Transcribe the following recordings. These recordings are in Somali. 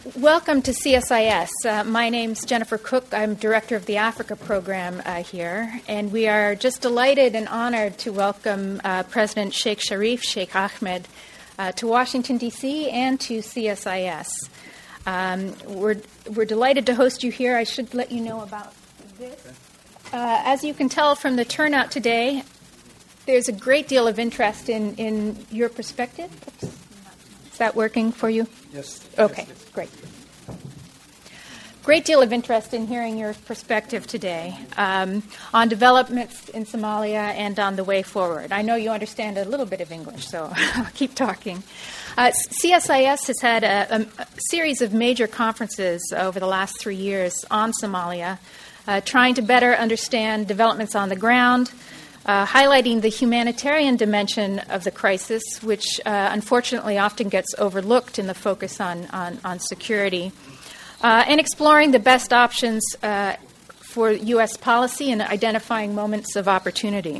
welcome to CSIS. Uh, my name's Jennifer Cook. I'm director of the Africa program uh, here, and we are just delighted and honored to welcome uh, President Sheikh Sharif Sheikh Ahmed uh, to Washington, D.C., and to CSIS. Um, we're, we're delighted to host you here. I should let you know about this. Uh, as you can tell from the turnout today, there's a great deal of interest in, in your perspective. Oops. Is that working for you? Yes. Okay, yes, yes. great. Great deal of interest in hearing your perspective today um, on developments in Somalia and on the way forward. I know you understand a little bit of English, so I'll keep talking. Uh, CSIS has had a, a, a, series of major conferences over the last three years on Somalia, uh, trying to better understand developments on the ground, uh, highlighting the humanitarian dimension of the crisis, which uh, unfortunately often gets overlooked in the focus on, on, on security, uh, and exploring the best options uh, for U.S. policy and identifying moments of opportunity.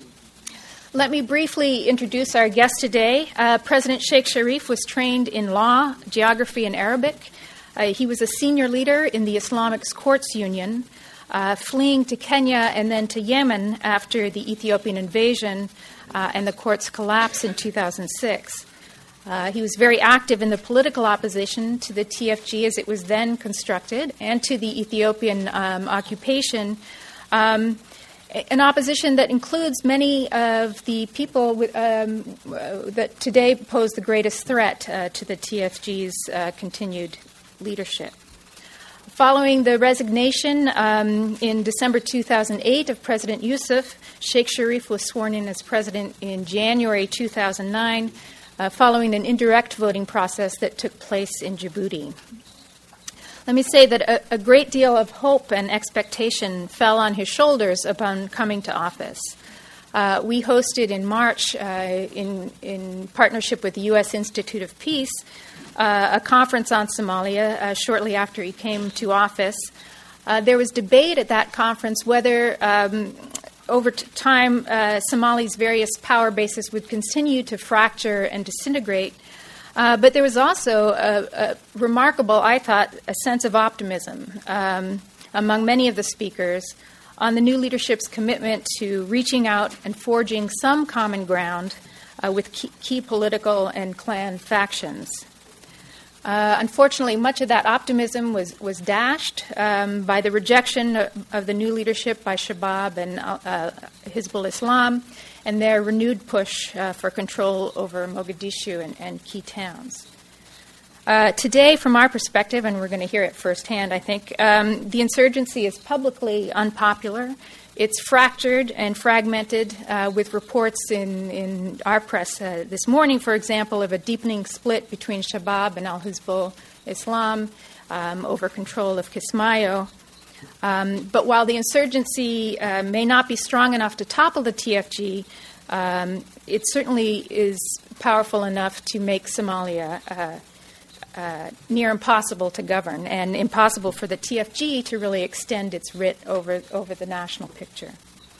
Let me briefly introduce our guest today. Uh, President Sheikh Sharif was trained in law, geography, and Arabic. Uh, he was a senior leader in the Islamic Courts Union uh, fleeing to Kenya and then to Yemen after the Ethiopian invasion uh, and the court's collapse in 2006. Uh, he was very active in the political opposition to the TFG as it was then constructed and to the Ethiopian um, occupation. Um, an opposition that includes many of the people with, um, uh, that today pose the greatest threat uh, to the TFG's uh, continued leadership. Following the resignation um, in December 2008 of President Yusuf, Sheikh Sharif was sworn in as president in January 2009, uh, following an indirect voting process that took place in Djibouti. Let me say that a, a great deal of hope and expectation fell on his shoulders upon coming to office. Uh, we hosted in March, uh, in, in partnership with the U.S. Institute of Peace, uh, a conference on Somalia uh, shortly after he came to office. Uh, there was debate at that conference whether, um, over t- time, uh, Somali's various power bases would continue to fracture and disintegrate. Uh, but there was also a, a, remarkable, I thought, a sense of optimism um, among many of the speakers on the new leadership's commitment to reaching out and forging some common ground uh, with key, key political and clan factions. Uh, unfortunately, much of that optimism was, was dashed um, by the rejection of, of, the new leadership by Shabab and uh, uh Hizbul Islam and their renewed push uh, for control over Mogadishu and, and key towns. Uh, today, from our perspective, and we're going to hear it firsthand, I think, um, the insurgency is publicly unpopular it's fractured and fragmented uh, with reports in, in our press uh, this morning, for example, of a deepening split between Shabab and Al Hizbul Islam um, over control of Kismayo. Um, but while the insurgency uh, may not be strong enough to topple the TFG, um, it certainly is powerful enough to make Somalia uh, uh, near impossible to govern and impossible for the TFG to really extend its writ over, over the national picture.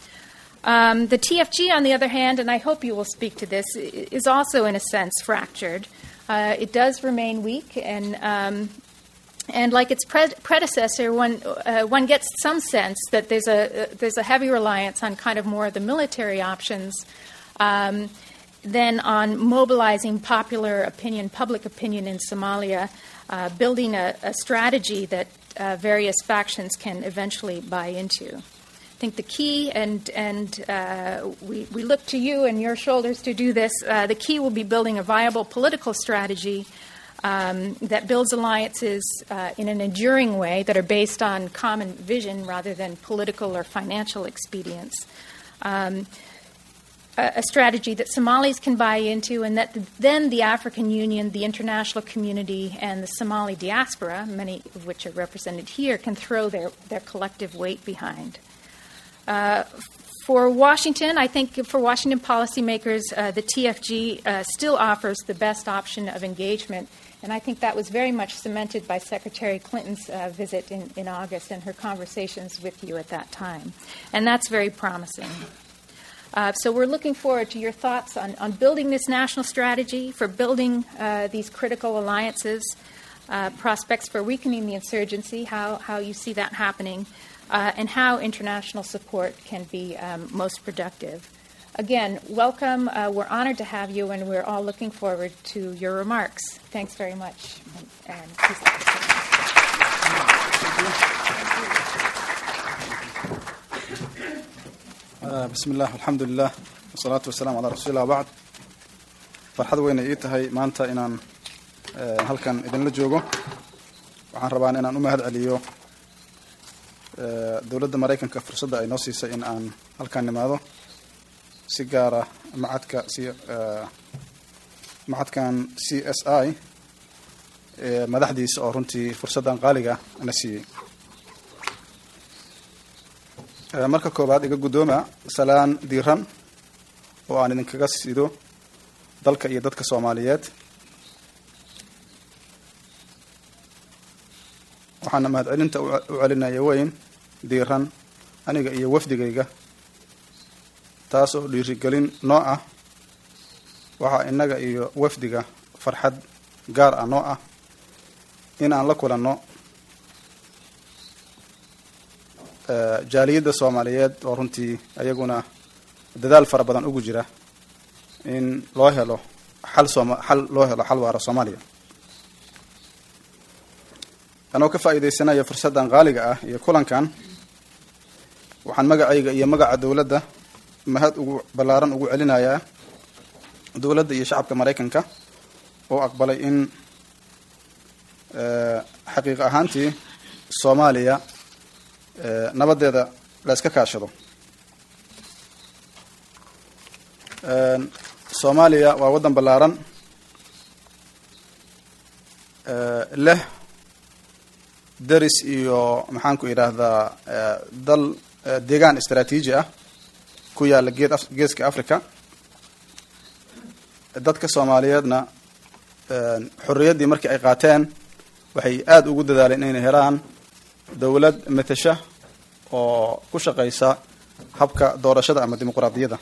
Um, the TFG, on the other hand, and I hope you will speak to this, is also in a sense fractured. Uh, it does remain weak, and um, and like its pre- predecessor, one uh, one gets some sense that there's a uh, there's a heavy reliance on kind of more of the military options. Um, then on mobilizing popular opinion, public opinion in Somalia, uh, building a, a, strategy that uh, various factions can eventually buy into. I think the key, and, and uh, we, we look to you and your shoulders to do this, uh, the key will be building a viable political strategy um, that builds alliances uh, in an enduring way that are based on common vision rather than political or financial expedience. Um, a strategy that Somalis can buy into, and that then the African Union, the international community, and the Somali diaspora, many of which are represented here, can throw their, their collective weight behind. Uh, for Washington, I think for Washington policymakers, uh, the TFG uh, still offers the best option of engagement, and I think that was very much cemented by Secretary Clinton's uh, visit in, in August and her conversations with you at that time. And that's very promising. Uh, so we're looking forward to your thoughts on, on building this national strategy for building uh, these critical alliances. uh, prospects for weakening the insurgency, how, how you see that happening, uh, and how international support can be um, most productive. Again, welcome. Uh, we're honored to have you, and we're all looking forward to your remarks. Thanks very much. And, and please take the floor. bismi illah alxamdulilah wasalaatu wasalaam calaa rasuulillah wabacd farxad weyna ii tahay maanta inaan halkan idinla joogo waxaan rabaan inaan u mahad celiyo dowladda maraykanka fursadda ay noo siisay in aan halkan nimaado si gaara macadka si macadkan c s i madaxdiisa oo runtii fursaddan qaaliga na siiyey marka koowaad iga guddooma salaan diiran oo aan idinkaga sido dalka iyo dadka soomaaliyeed waxaana mahadcelinta u celinaya weyn diiran aniga iyo wafdigayga taas oo dhiirigelin noo ah waxaa innaga iyo wafdiga farxad gaar ah noo ah in aan la kulanno jaaliyadda soomaaliyeed oo runtii ayaguna dadaal fara badan ugu jira in loo helo xal sooma xal loo helo xal waara soomaaliya anoo ka faa'iidaysanaya fursaddan qaaliga ah iyo kulankan waxaan magacayga iyo magaca dowladda mahad ugu ballaaran ugu celinayaa dowladda iyo shacabka maraykanka oo aqbalay in xaqiiq ahaantii soomaaliya nabadeeda la iska kaashado soomaaliya waa waddan ballaaran leh deris iyo maxaan ku idhaahdaa dal deegaan istraatiiji ah ku yaalla geed geeska africa dadka soomaaliyeedna xorriyaddii markii ay qaateen waxay aada ugu dadaaleen inay helaan dowlad matasha oo ku shaqeysa habka doorashada ama dimuquraadiyadda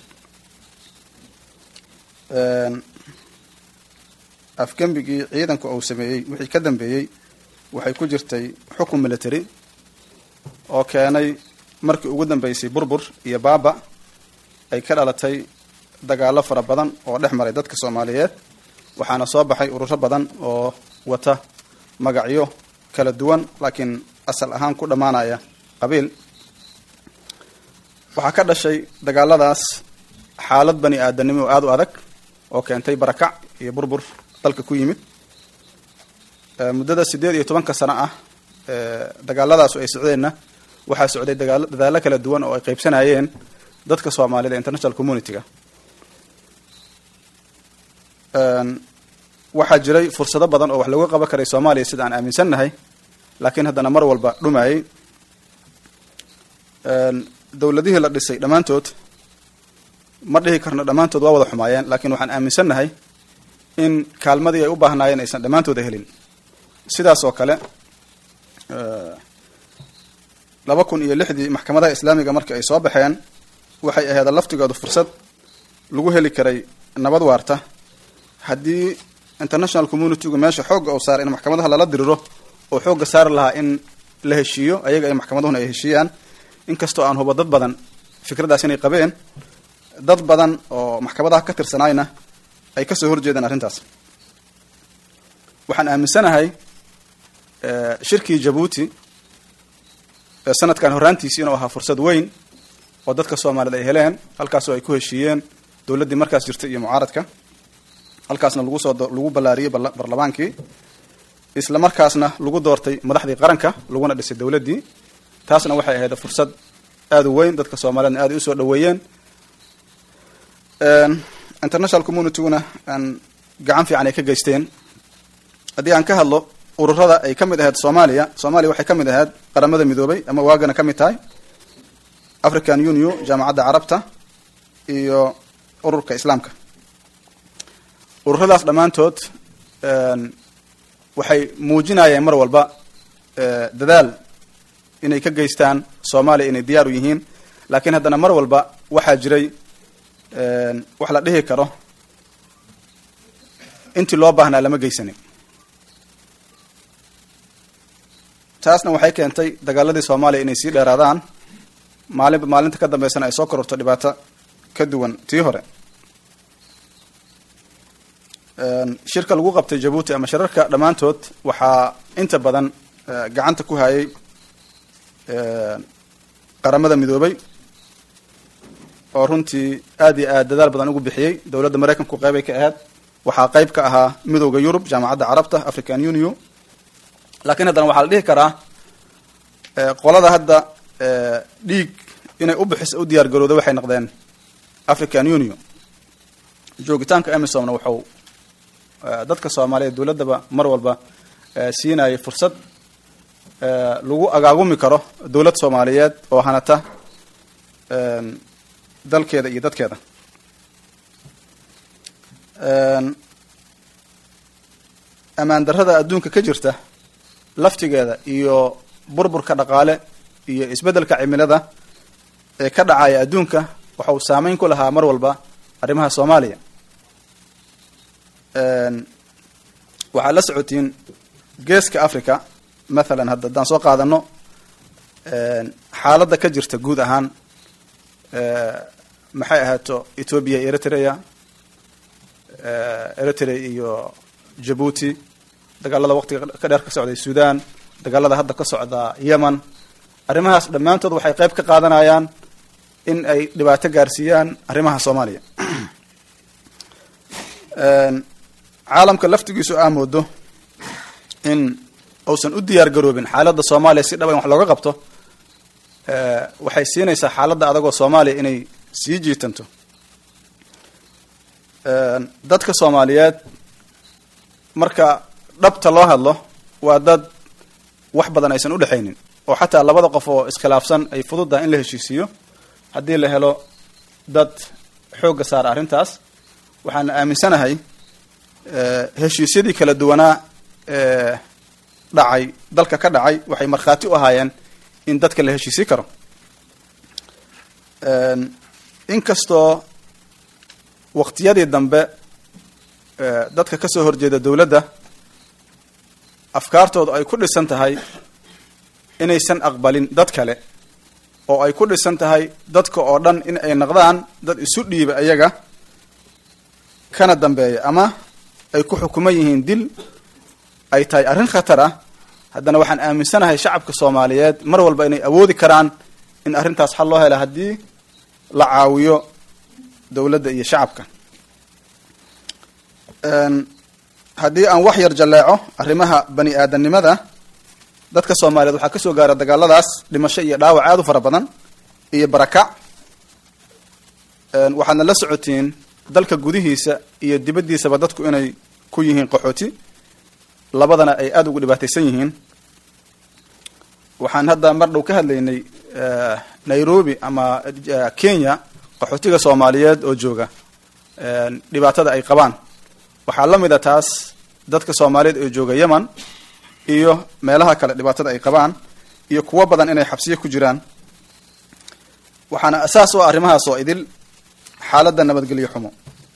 afgembigii ciidanku uu sameeyey wixii ka dambeeyey waxay ku jirtay xukun military oo keenay markii ugu dambeysay burbur iyo baaba ay ka dhalatay dagaalo fara badan oo dhex maray dadka soomaaliyeed waxaana soo baxay ururo badan oo wata magacyo kala duwan laakiin asal ahaan ku dhammaanaya qabiil waxaa ka dhashay dagaaladaas xaalad bani aadanimo oo aada u adag oo keentay barakac iyo burbur dalka ku yimid muddada siddeed iyo tobanka sano ah dagaaladaasu ay socdeenna waxaa socday dagaalo dadaallo kala duwan oo ay qaybsanayeen dadka soomaalida international community-ga waxaa jiray fursado badan oo wax looga qaban karay soomaaliya sida aan aaminsannahay laakiin haddana mar walba dhumayay dowladihii la dhisay dhammaantood ma dhihi karno dhammaantood waa wada xumaayeen laakiin waxaan aaminsannahay in kaalmadii ay u baahnaayeen aysan dhammaantooda helin sidaas oo kale laba kun iyo lixdii maxkamadaha islaamiga markii ay soo baxeen waxay ahayd laftigooda fursad lagu heli karay nabad waarta haddii international community-gu meesha xoogga uu saaray in maxkamadaha lala diriro oo xoogga saari lahaa in la heshiiyo ayaga ay maxkamaduhuna ay heshiiyaan inkastoo aan hubo dad badan fikraddaas inay qabeen dad badan oo maxkamadaha ka tirsanaayna ay kasoo horjeedaan arrintaas waxaan aaminsanahay shirkii jabuuti sanadkan horraantiisi inuu ahaa fursad weyn oo dadka soomaaliyed ay heleen halkaasoo ay ku heshiiyeen dowladdii markaas jirtay iyo mucaaradka halkaasna lagu soo lagu ballaariyey barlamaankii isla markaasna lagu doortay madaxdii qaranka laguna dhisay dowladdii taasna waxay ahayd fursad aada u weyn dadka soomaaliyedna aad ay usoo dhaweeyeen international communityguna aan gacan fiican ay ka geysteen haddii aan ka hadlo ururada ay ka mid ahayd soomaaliya soomaaliya waxay ka mid ahayd qaramada midoobay ama waagana ka mid tahay african union jaamacadda carabta iyo ururka islaamka ururadaas dhammaantood waxay muujinayeen mar walba dadaal inay ka geystaan soomaaliya inay diyaar u yihiin laakiin haddana mar walba waxaa jiray wax la dhihi karo intii loo baahnaa lama geysanin taasna waxay keentay dagaaladii soomaaliya inay sii dheeraadaan maalinba maalinta ka dambeysana ay soo kororto dhibaato ka duwan tii hore shirka lagu qabtay jabuuti ama shirarka dhammaantood waxaa inta badan gacanta ku hayay qaramada midoobay oo runtii aad iyo aad dadaal badan ugu bixiyey dowladda maraykanku qeybay ka ahayd waxaa qeyb ka ahaa midowda yurub jaamacadda carabta african union laakiin haddana waxaa la dhihi karaa qolada hadda dhiig inay u bixis u diyaar garooda waxay noqdeen african union joogitaanka emisomna wuxuu dadka soomaaliyeed dowladdaba mar walba siinayay fursad lagu agaagumi karo dowlad soomaaliyeed oo hanata dalkeeda iyo dadkeeda ammaan darrada adduunka ka jirta laftigeeda iyo burburka dhaqaale iyo isbeddelka cimilada ee ka dhacaya adduunka waxa uu saameyn ku lahaa mar walba arrimaha soomaaliya waxaad la socotiin geeska africa mathalan hadda haddaan soo qaadano xaaladda ka jirta guud ahaan maxay ahaato ethoobia iyo eritrea eritrea iyo jabuuti dagaalada waqtiga ka dheer ka socday sudan dagaalada hadda ka socda yemen arrimahaas dhammaantood waxay qeyb ka qaadanayaan in ay dhibaato gaarsiiyaan arrimaha soomaaliya caalamka laftigiisu aa moodo in uusan u diyaar garoobin xaaladda soomaaliya si dhaba in wax looga qabto waxay siinaysaa xaaladda adagoo soomaaliya inay sii jiitanto dadka soomaaliyeed marka dhabta loo hadlo waa dad wax badan aysan udhexaynin oo xataa labada qof oo iskhilaafsan ay fududahay in la heshiisiiyo haddii la helo dad xoogga saara arrintaas waxaana aaminsanahay heshiisyadii kala duwanaa ee dhacay dalka ka dhacay waxay markhaati u ahaayeen in dadka la heshiisi karo inkastoo waqtiyadii dambe dadka kasoo horjeeda dowladda afkaartooda ay ku dhisan tahay inaysan aqbalin dad kale oo ay ku dhisan tahay dadka oo dhan in ay naqdaan dad isu dhiiba iyaga kana dambeeya ama ay ku xukuman yihiin dil ay tahay arrin khatar ah haddana waxaan aaminsanahay shacabka soomaaliyeed mar walba inay awoodi karaan in arrintaas xal loo hela haddii la caawiyo dowladda iyo shacabka haddii aan wax yar jalleeco arrimaha bani aadamnimada dadka soomaaliyeed waxaa kasoo gaara dagaaladaas dhimasho iyo dhaawac aada u fara badan iyo barakac waxaadna la socotiin dalka gudihiisa iyo dibaddiisaba dadku inay ku yihiin qaxooti labadana ay aada ugu dhibaataysan yihiin waxaan hadda mar dhow ka hadlaynay nairobi ama kenya qaxootiga soomaaliyeed oo jooga dhibaatada ay qabaan waxaa la mid a taas dadka soomaaliyeed oo jooga yemen iyo meelaha kale dhibaatada ay qabaan iyo kuwo badan inay xabsiyo ku jiraan waxaana asaas u ah arrimahaas oo idil xaaladda nabadgelyo xumo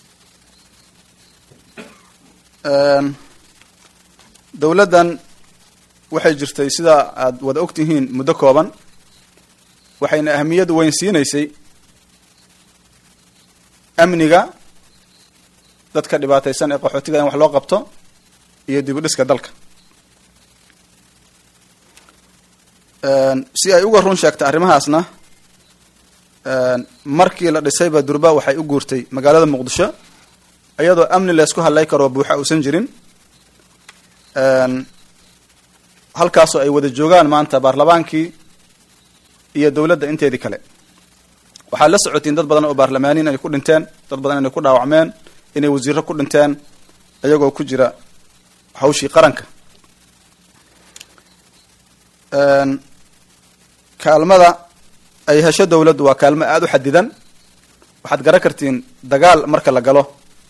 dowladdan waxay jirtay sidaa aada wada og tihiin muddo kooban waxayna ahamiyad weyn siinaysay amniga dadka dhibaataysan ee qaxootiga in wax loo qabto iyo dib u dhiska dalka si ay uga run sheegtay arrimahaasna markii la dhisayba durba waxay u guurtay magaalada muqdisho iyadoo amni laysku hadlay karoo buuxa uusan jirin halkaasoo ay wada joogaan maanta baarlamaankii iyo dowladda inteedii kale waxaad la socotiin dad badan oo baarlamaaniin ay ku dhinteen dad badan inay ku dhaawacmeen inay wasiiro ku dhinteen iyagoo ku jira hawshii qaranka kaalmada ay hesho dowladdu waa kaalmo aada u xadidan waxaad garan kartiin dagaal marka la galo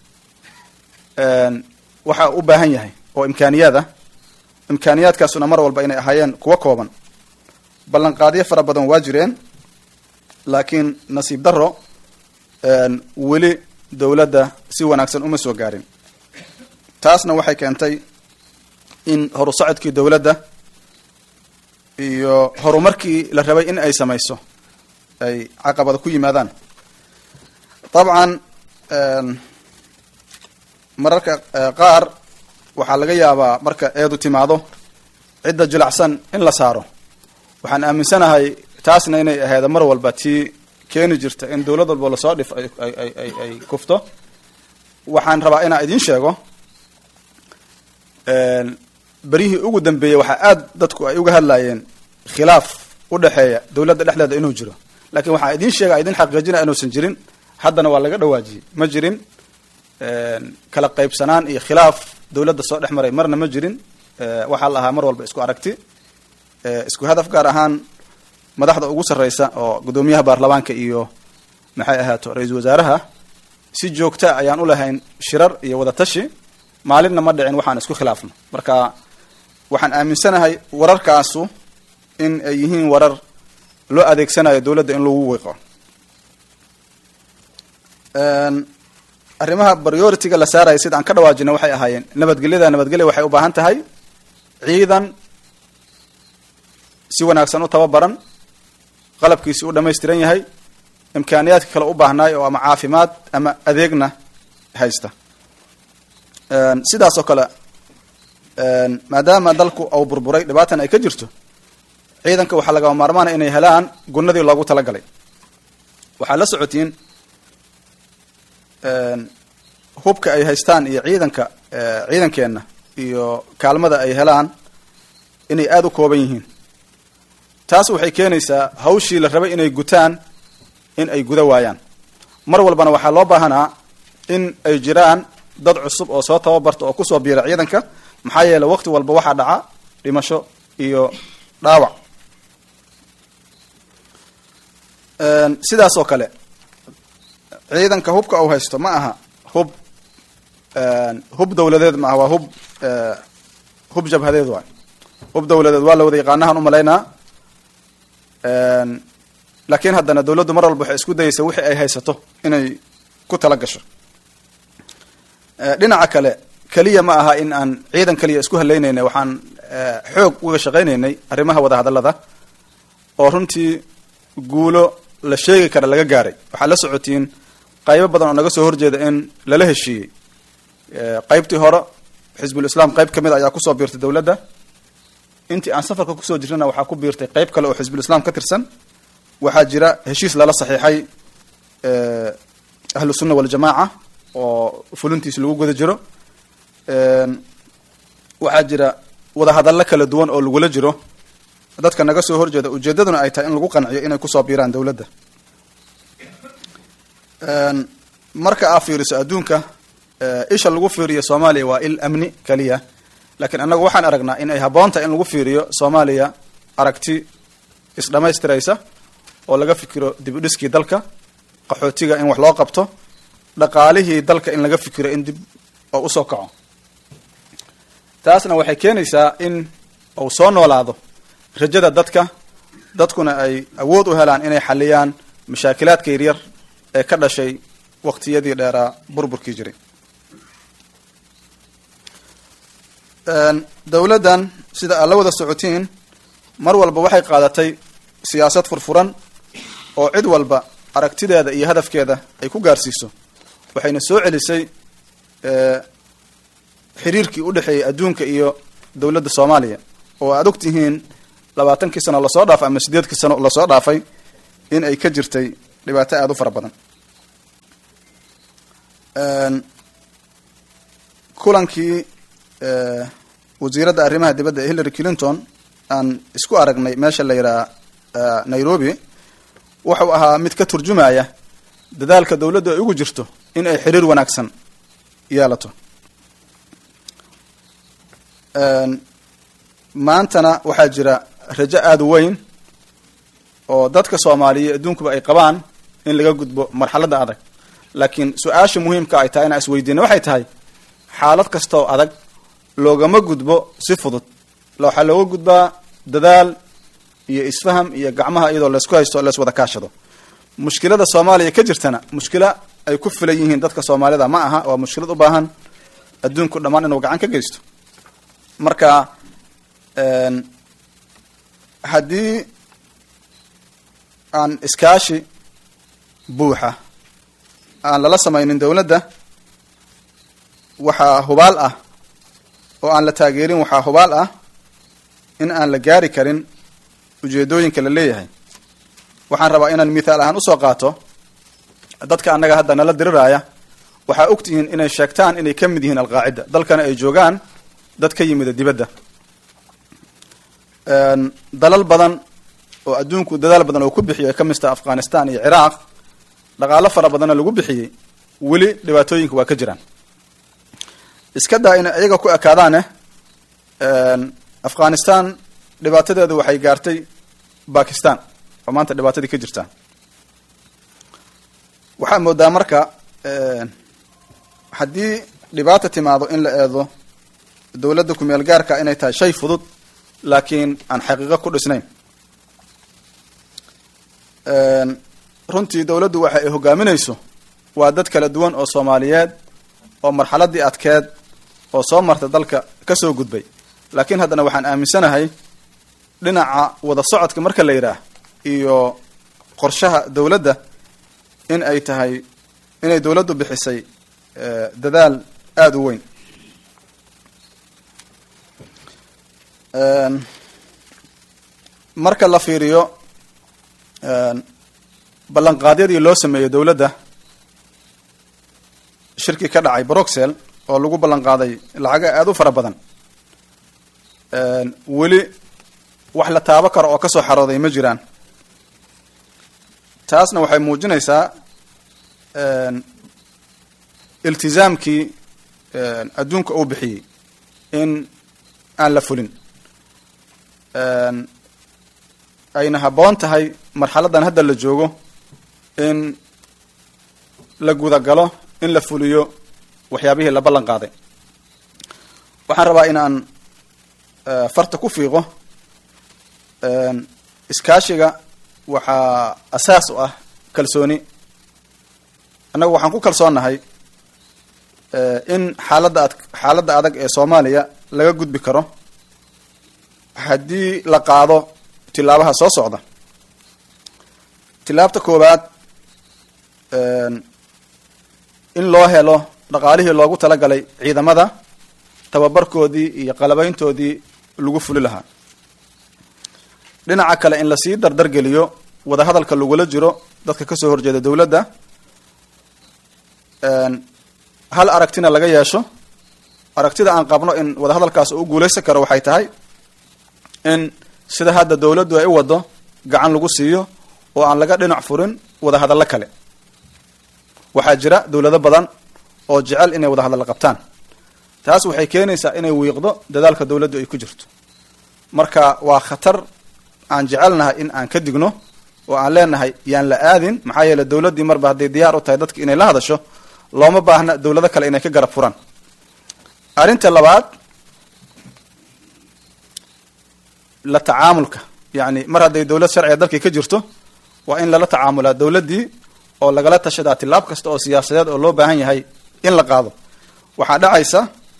waxa u baahan yahay oo imkaaniyaad ah imkaaniyaadkaasuna mar walba inay ahaayeen kuwo kooban ballanqaadyo fara badan waa jireen laakiin nasiib daro weli dowladda si wanaagsan uma soo gaarin taasna waxay keentay in horu socodkii dowladda iyo horumarkii la rabay in ay samayso ay caqabada ku yimaadaan dabcan mararka qaar waxaa laga yaabaa marka eedu timaado cidda jilacsan in la saaro waxaan aaminsanahay taasna inay ahayd mar walba tii keeni jirta in dowlad walba lasoo dhif ay kufto waxaan rabaa inaan idiin sheego beryihii ugu dambeeyey waxaa aada dadku ay uga hadlayeen khilaaf u dhexeeya dowladda dhexdeeda inuu jiro lakin waxaan idiin sheega idin xaqiijinaya inuusan jirin haddana waa laga dhawaajiyey ma jirin kala qaybsanaan iyo khilaaf dowladda soo dhex maray marna ma jirin waxaa la ahaa mar walba isku aragti isku hadaf gaar ahaan madaxda ugu sarreysa oo guddoomiyaha baarlamaanka iyo maxay ahaato ra-iisul wasaaraha si joogta ayaan u lahayn shirar iyo wadatashi maalinna ma dhicin waxaan isku khilaafno marka waxaan aaminsanahay wararkaasu in ay yihiin warar loo adeegsanayo dowladda in lagu wiiqo arrimaha priority-ga la saaraya sida aan ka dhawaajina waxay ahaayeen nabadgelyada nabadgelya waxay u baahan tahay ciidan si wanaagsan u tababaran qalabkiisi u dhamaystiran yahay imkaaniyaadka kale u baahnaay oo ama caafimaad ama adeegna haysta sidaas oo kale maadaama dalku uu burburay dhibaatan ay ka jirto ciidanka waxaa lagama maarmaanaya inay helaan gunadii loogu talagalay waxaa la socotiin hubka ay haystaan iyo ciidanka ciidankeenna iyo kaalmada ay helaan inay aada u kooban yihiin taas waxay keenaysaa hawshii la rabay inay gutaan in ay guda waayaan mar walbana waxaa loo baahanaa in ay jiraan dad cusub oo soo tababarta oo kusoo biira ciidanka maxaa yeeley waqti walba waxaa dhaca dhimasho iyo dhaawac sidaas oo kale ciidanka hubka uu haysto ma aha hub hub dawladeed ma aha waa hub hub jabhadeed waay hub dawladeed waa la wada yaqaanahan umalaynaa laakiin haddana dawladdu mar walba waxay isku dayeysa wixii ay haysato inay ku tala gasho dhinaca kale keliya ma aha in aan ciidan keliya isku haleynaynay waxaan xoog uga shaqaynaynay arrimaha wadahadallada oo runtii guulo la sheegi kara laga gaaray waxaa la socotiin qaybo badan oo naga soo horjeeda in lala heshiiyey qaybtii hore xisbul islaam qayb ka mid a ayaa kusoo biirtay dowladda intii aan safarka kusoo jirnana waxaa ku biirtay qayb kale oo xisbul islaam ka tirsan waxaa jira heshiis lala saxiixay ahlu sunna waljamaaca oo fulintiis lagu guda jiro waxaa jira wadahadallo kala duwan oo lagula jiro dadka naga soo horjeeda ujeedaduna ay tahay in lagu qanciyo inay kusoo biiraan dowladda marka aa fiiriso adduunka isha lagu fiiriyo soomaaliya waa il amni keliya laakiin annagu waxaan aragnaa in ay habboontahay in lagu fiiriyo soomaaliya aragti isdhamaystiraysa oo laga fikiro dib u dhiskii dalka qaxootiga in wax loo qabto dhaqaalihii dalka in laga fikiro in dib oo usoo kaco taasna waxay keenaysaa in uu soo noolaado rajada dadka dadkuna ay awood u helaan inay xaliyaan mashaakilaadka yaryar ee ka dhashay waqtiyadii dheeraa burburkii jiray dowladdan sida aad la wada socotiin mar walba waxay qaadatay siyaasad furfuran oo cid walba aragtideeda iyo hadafkeeda ay ku gaarsiiso waxayna soo celisay xiriirkii u dhexeeyay adduunka iyo dowladda soomaaliya oo aada og tihiin labaatankii sano lasoo dhaafay ama sideedkii sano lasoo dhaafay in ay ka jirtay dhibaato aada u fara badan kulankii wasiiradda arrimaha dibadda ee hillary clinton aan isku aragnay meesha la yidhaha nairobi wuxuu ahaa mid ka turjumaya dadaalka dowladdu ay ugu jirto in ay xiriir wanaagsan yeelato maantana waxaa jira rajo aada u weyn oo dadka soomaaliya adduunkuba ay qabaan in laga gudbo marxaladda adag laakiin su-aasha muhiimka ay tahay inaan isweydiina waxay tahay xaalad kastaoo adag loogama gudbo si fudud waxaa looga gudbaa dadaal iyo isfaham iyo gacmaha iyadoo laysku haysto lays wada kaashado mushkilada soomaaliya ka jirtana mushkila ay ku filan yihiin dadka soomaalida ma aha waa mushkilad u baahan adduunku dhammaan inuu gacan ka geysto marka haddii aan iskaashi buuxa aan lala samaynin dowladda waxaa hubaal ah oo aan la taageerin waxaa hubaal ah in aan la gaari karin ujeedooyinka la leeyahay waxaan rabaa inaan mithaal ahaan usoo qaato dadka annaga hadda nala diriraya waxaa ogtihiin inay sheegtaan inay ka mid yihiin alqaacida dalkana ay joogaan dad ka yimida dibadda dalal badan oo adduunku dadaal badan oo ku bixiyay ay ka mid taha afghanistan iyo ciraaq dhaqaalo fara badanna lagu bixiyey weli dhibaatooyinka waa ka jiraan iska daa inay iyaga ku ekaadaane afghanistan dhibaatadeedu waxay gaartay bakistan oo maanta dhibaatadii ka jirtaa waxaa moodaa marka haddii dhibaata timaado in la eedo dowladda kumeel gaarka inay tahay shay fudud laakiin aan xaqiiqo ku dhisnayn runtii dowladdu waxa ay hogaaminayso waa dad kala duwan oo soomaaliyeed oo marxaladii adkeed oo soo marta dalka ka soo gudbay laakiin haddana waxaan aaminsanahay dhinaca wada socodka marka la yidhaah iyo qorshaha dowladda in ay tahay inay dowladdu bixisay dadaal aada u weyn marka la fiiriyo ballanqaadyadii loo sameeyey dowladda shirkii ka dhacay broxel oo lagu ballan qaaday lacaga aada u fara badan weli wax la taabo karo oo kasoo xarooday ma jiraan taasna waxay muujinaysaa iltizaamkii adduunka uu bixiyey in aan la fulin ayna habboon tahay marxaladan hadda la joogo in la gudagalo in la fuliyo waxyaabihii la ballan qaaday waxaan rabaa in aan farta ku fiiqo iskaashiga waxaa asaas u ah kalsooni annagu waxaan ku kalsoonnahay in xaaladda ad xaaladda adag ee soomaaliya laga gudbi karo haddii la qaado tilaabaha soo socda tilaabta koowaad in loo helo dhaqaalihii loogu talagalay ciidamada tababarkoodii iyo qalabayntoodii lagu fuli lahaa dhinaca kale in lasii dardargeliyo wadahadalka lagula jiro dadka kasoo horjeeda dowladda hal aragtina laga yeesho aragtida aan qabno in wadahadalkaas uu guulaysan karo waxay tahay in sida hadda dowladdu ay u wado gacan lagu siiyo oo aan laga dhinac furin wadahadallo kale waxaa jira dowlado badan oo jecel inay wadahadallo qabtaan taas waxay keenaysaa inay wiiqdo dadaalka dowladdu ay ku jirto marka waa khatar aan jecelnahay in aan ka digno oo aan leenahay yaan la aadin maxaa yeele dowladdii marba hadday diyaar u tahay dadka inay la hadasho looma baahna dowlado kale inay ka garab furaan arrinta labaad la tacaamulka yacni mar hadday dowlad sharciga dalkii ka jirto waa in lala tacaamulaa dowladdii oo lagala tashadaa tilaab kasta oo siyaasadeed oo loo baahan yahay in la qaado waxaa dhacaysa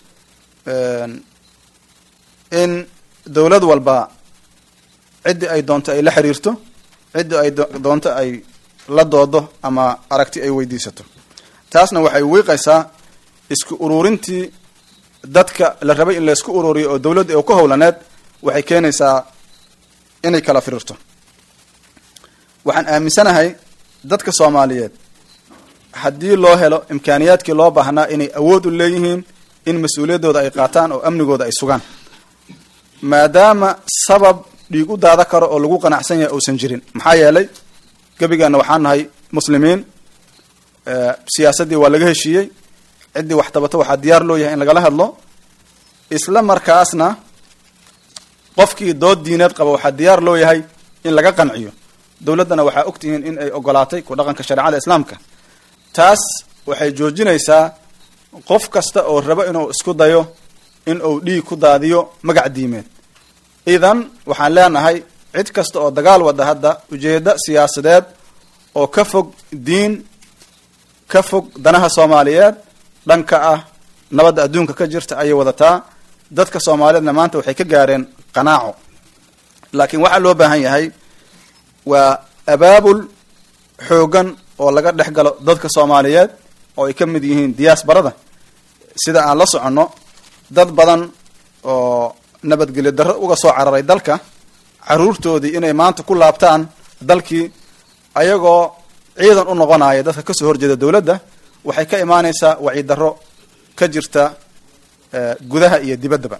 in dowlad walba ciddii ay doonto ay la xiriirto ciddii ay doonto ay la doodo ama aragti ay weydiisato taasna waxay wiiqaysaa isku ururintii dadka la rabay in laysku ururiyo oo dowladda oo ka howlaneed waxay keenaysaa inay kala firirto waxaan aaminsanahay dadka soomaaliyeed haddii loo helo imkaaniyaadkii loo baahnaa inay awood u leeyihiin in mas-uuliyaddooda ay qaataan oo amnigooda ay sugaan maadaama sabab dhiig u daada karo oo lagu qanacsan yahay uusan jirin maxaa yeelay gebigeena waxaan nahay muslimiin siyaasaddii waa laga heshiiyey ciddii wax tabato waxaa diyaar loo yahay in lagala hadlo isla markaasna qofkii dood diineed qaba waxaa diyaar loo yahay in laga qanciyo dowladdana waxaa ogtihiin in ay ogolaatay ku dhaqanka shareecada islaamka taas waxay joojinaysaa qof kasta oo rabo inuu isku dayo in uu dhiig ku daadiyo magac diimeed idan waxaan leenahay cid kasta oo dagaal wada hadda ujeeddo siyaasadeed oo ka fog diin ka fog danaha soomaaliyeed dhanka ah nabadda adduunka ka jirta ayay wadataa dadka soomaaliyeedna maanta waxay ka gaareen qanaaco laakiin waxaa loo baahan yahay waa abaabul xoogan oo laga dhex galo dadka soomaaliyeed oo ay ka mid yihiin diyaasbarada sida aan la soconno dad badan oo nabadgelyo darro uga soo cararay dalka caruurtoodii inay maanta ku laabtaan dalkii ayagoo ciidan u noqonaya dadka kasoo horjeeda dowladda waxay ka imaanaysaa wacyi darro ka jirta gudaha iyo dibaddaba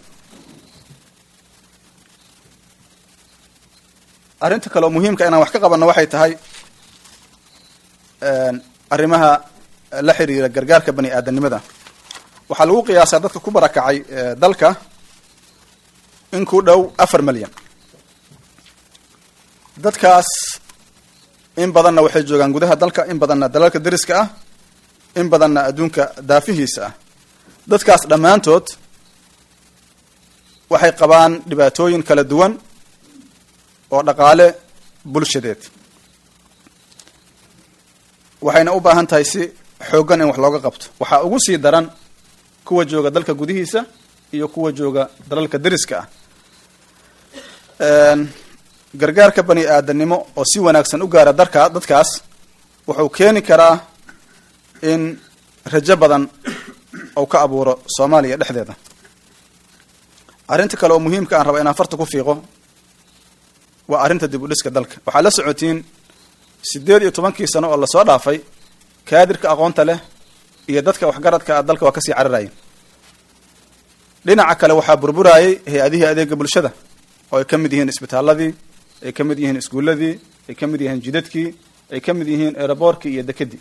arrinta kale oo muhiimka inaan wax ka qabanno waxay tahay arrimaha la xiriira gargaarka bani aadanimada waxaa lagu qiyaasaa dadka ku barakacay dalka in ku dhow afar milyan dadkaas in badanna waxay joogaan gudaha dalka in badanna dalalka deriska ah in badanna adduunka daafihiisa ah dadkaas dhammaantood waxay qabaan dhibaatooyin kala duwan oo dhaqaale bulshadeed waxayna u baahan tahay si xooggan in wax looga qabto waxaa ugu sii daran kuwa jooga dalka gudihiisa iyo kuwa jooga dalalka deriska ah gargaarka bani aadanimo oo si wanaagsan u gaara darka dadkaas wuxuu keeni karaa in rajo badan uu ka abuuro soomaaliya dhexdeeda arrinta kale oo muhiimka aan raba inaan farta ku fiiqo waa arrinta dib u dhiska dalka waxaa la socotiin siddeed iyo tobankii sano oo lasoo dhaafay kaadirka aqoonta leh iyo dadka waxgaradka ah dalka waa kasii cararayeen dhinaca kale waxaa burburayay hay-adihii adeega bulshada oo ay ka mid yihiin isbitaaladii ay ka mid yihiin iskuulladii ay ka mid yihiin jidadkii ay ka mid yihiin eeraboorkii iyo dekedii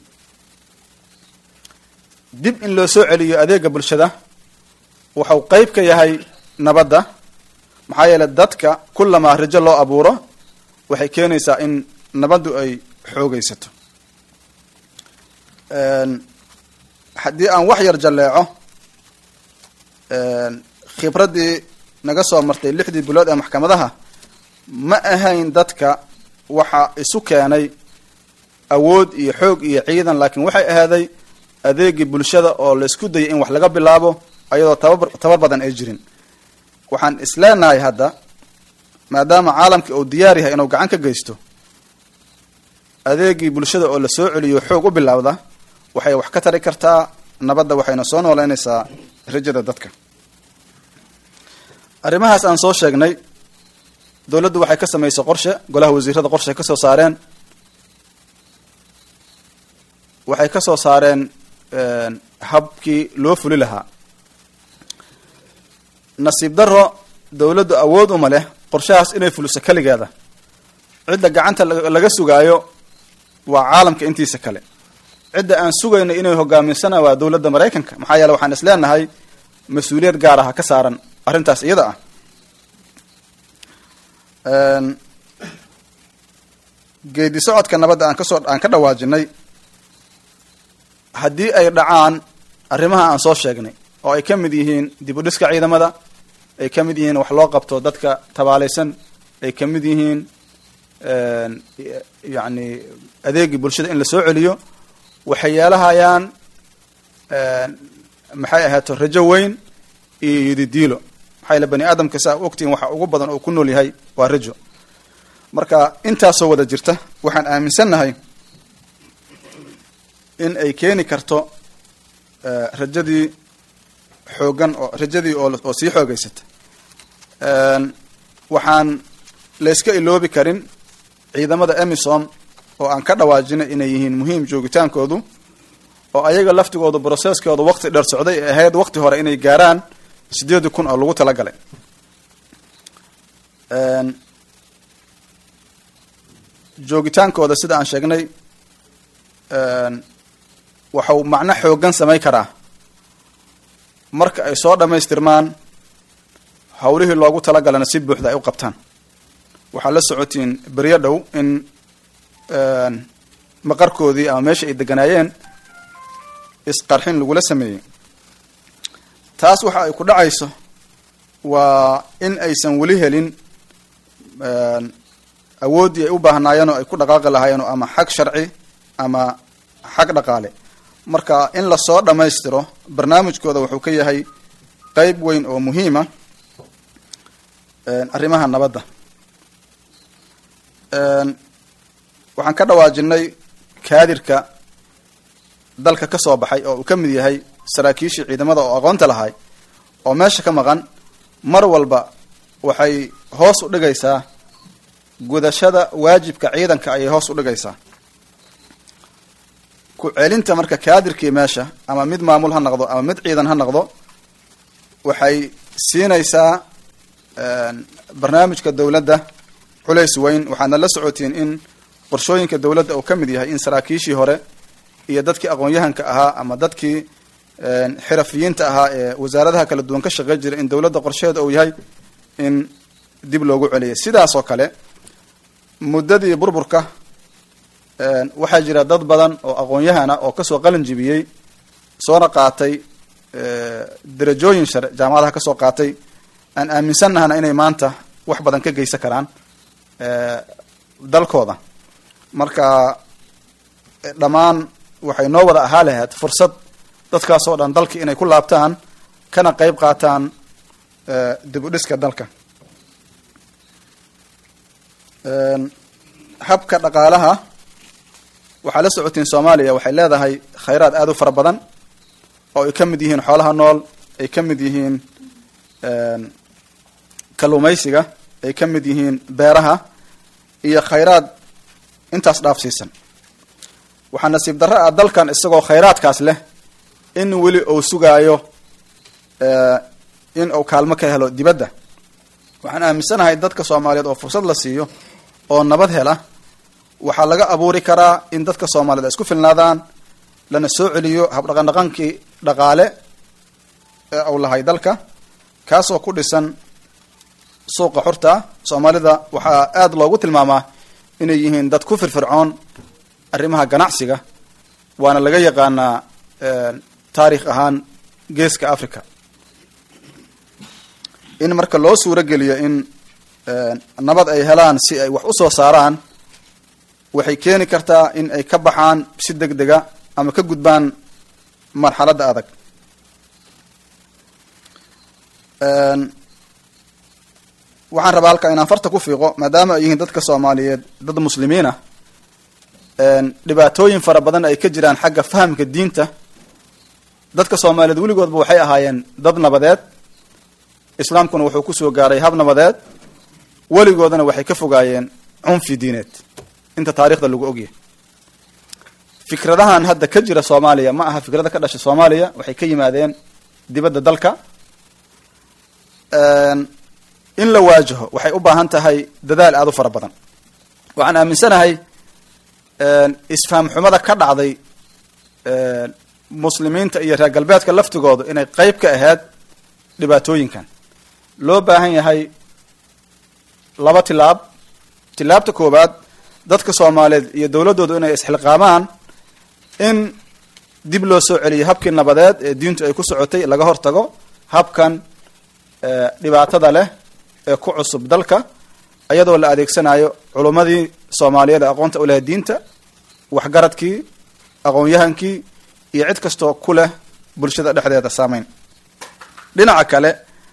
dib in loo soo celiyo adeega bulshada wuxuu qeyb ka yahay nabadda maxaa yeeley dadka kullamaa rajo loo abuuro waxay keenaysaa in nabaddu ay xoogaysato haddii aan wax yar jalleeco khibraddii naga soo martay lixdii bilood ee maxkamadaha ma ahayn dadka waxa isu keenay awood iyo xoog iyo ciidan laakiin waxay ahaaday adeegii bulshada oo la isku dayay in wax laga bilaabo ayadoo tababar tabar badan ay jirin waxaan isleenahay hadda maadaama caalamkii uu diyaar yahay inuu gacan ka geysto adeegii bulshada oo la soo celiyo xoog u bilaawda waxay wax ka tari kartaa nabadda waxayna soo nooleynaysaa rajada dadka arrimahaas aan soo sheegnay dowladdu waxay ka samaysay qorshe golaha wasiirada qorshe ay ka soo saareen waxay ka soo saareen habkii loo fuli lahaa nasiib daro dowladdu awood uma leh qorshahaas inay fuliso keligeeda cidda gacanta laga sugaayo waa caalamka intiisa kale cidda aan sugayno inay hogaaminsana waa dowladda maraykanka maxaa yeele waxaan is leenahay mas-uuliyad gaar aha ka saaran arrintaas iyada ah geedi socodka nabadda aan kasoo aan ka dhawaajinay haddii ay dhacaan arrimaha aan soo sheegnay oo ay ka mid yihiin dib u dhiska ciidamada ay ka mid yihiin wax loo qabto dadka tabaalaysan ay ka mid yihiin yacni adeegii bulshada in la soo celiyo waxay yeelahayaan maxay ahaato rajo weyn iyo yididiilo maxaa yaele bani aadamka saa ogtihin waxa ugu badan oo ku nool yahay waa rajo marka intaasoo wada jirta waxaan aaminsannahay in ay keeni karto rajadii xoogan oo rajadii oo oo sii xoogeysata waxaan layska iloobi karin ciidamada emisom oo aan ka dhawaajinay inay yihiin muhiim joogitaankoodu oo ayaga laftigoodu brocesskooda waqti dheer socday ee ahayd waqti hore inay gaaraan sideedi kun oo lagu talagalay joogitaankooda sida aan sheegnay waxau macno xoogan samay karaa marka ay soo dhammaystirmaan hawlihii loogu talagalana si buuxda ay u qabtaan waxaad la socotiin beryo dhow in maqarkoodii ama meesha ay deganaayeen isqarxin lagula sameeyey taas waxa ay ku dhacayso waa in aysan weli helin awooddii ay u baahnaayeen oo ay ku dhaqaaqi lahaayeen oo ama xag sharci ama xag dhaqaale marka in lasoo dhammaystiro barnaamijkooda wuxuu ka yahay qeyb weyn oo muhiima arrimaha nabadda waxaan ka dhawaajinay kaadirka dalka ka soo baxay oo uu ka mid yahay saraakiishii ciidamada oo aqoonta lahay oo meesha ka maqan mar walba waxay hoos u dhigaysaa gudashada waajibka ciidanka ayay hoos u dhigaysaa ku celinta marka kaadirkii meesha ama mid maamul ha noqdo ama mid ciidan ha noqdo waxay siinaysaa barnaamijka dowladda culays weyn waxaadna la socotiin in qorshooyinka dowladda uu ka mid yahay in saraakiishii hore iyo dadkii aqoon-yahanka ahaa ama dadkii xirafiyiinta ahaa ee wasaaradaha kala duwan ka shaqey jira in dowladda qorsheheeda uu yahay in dib loogu celiya sidaas oo kale muddadii burburka waxaa jira dad badan oo aqoon-yahana oo kasoo qalin jibiyey soona qaatay darajooyin share jaamacadaha kasoo qaatay aan aaminsannahana inay maanta wax badan ka geysan karaan dalkooda marka dhammaan waxay noo wada ahaa lahayd fursad dadkaas oo dhan dalki inay ku laabtaan kana qeyb qaataan dib u dhiska dalka habka dhaqaalaha waxaa la socotiin soomaaliya waxay leedahay khayraad aada u fara badan oo ay ka mid yihiin xoolaha nool ay ka mid yihiin kalluumaysiga ay ka mid yihiin beeraha iyo khayraad intaas dhaafsiisan waxaa nasiib darro ah dalkan isagoo khayraadkaas leh in weli uu sugaayo in uu kaalmo ka helo dibadda waxaan aaminsanahay dadka soomaaliyeed oo fursad la siiyo oo nabad hela waxaa laga abuuri karaa in dadka soomaaliyed ay isku filnaadaan lana soo celiyo habdhaqandhaqankii dhaqaale ee uu lahay dalka kaasoo ku dhisan suuqa xurta soomaalida waxaa aada loogu tilmaamaa inay yihiin dad ku firfircoon arrimaha ganacsiga waana laga yaqaanaa taarikh ahaan geeska africa in marka loo suuro geliyo in nabad ay helaan si ay wax usoo saaraan waxay keeni kartaa in ay ka baxaan si deg dega ama ka gudbaan marxaladda adag waxaan rabaa halka inaan farta ku fiiqo maadaama ay yihiin dadka soomaaliyeed dad muslimiin ah dhibaatooyin fara badan ay ka jiraan xagga fahamka diinta dadka soomaaliyeed weligoodba waxay ahaayeen dad nabadeed islaamkuna wuxuu kusoo gaaray hab nabadeed weligoodana waxay ka fogaayeen cunfi diineed inta taarikhda lagu ogyahay fikradahan hadda ka jira soomaaliya ma aha fikrada ka dhasha soomaaliya waxay ka yimaadeen dibadda dalka in la waajaho waxay u baahan tahay dadaal aada u fara badan waxaan aaminsanahay isfahm xumada ka dhacday muslimiinta iyo reer galbeedka laftigoodu inay qeyb ka ahayd dhibaatooyinkan loo baahan yahay laba tilaab tilaabta koowaad dadka soomaaliyeed iyo dowladdoodu inay isxilqaamaan in dib loo soo celiyo habkii nabadeed ee diintu ay ku socotay laga hortago habkan dhibaatada leh ee ku cusub dalka iyadoo la adeegsanayo culummadii soomaaliyeed ee aqoonta u leh diinta waxgaradkii aqoon-yahankii iyo cid kastoo ku leh bulshada dhexdeeda saameyn dhinaca kale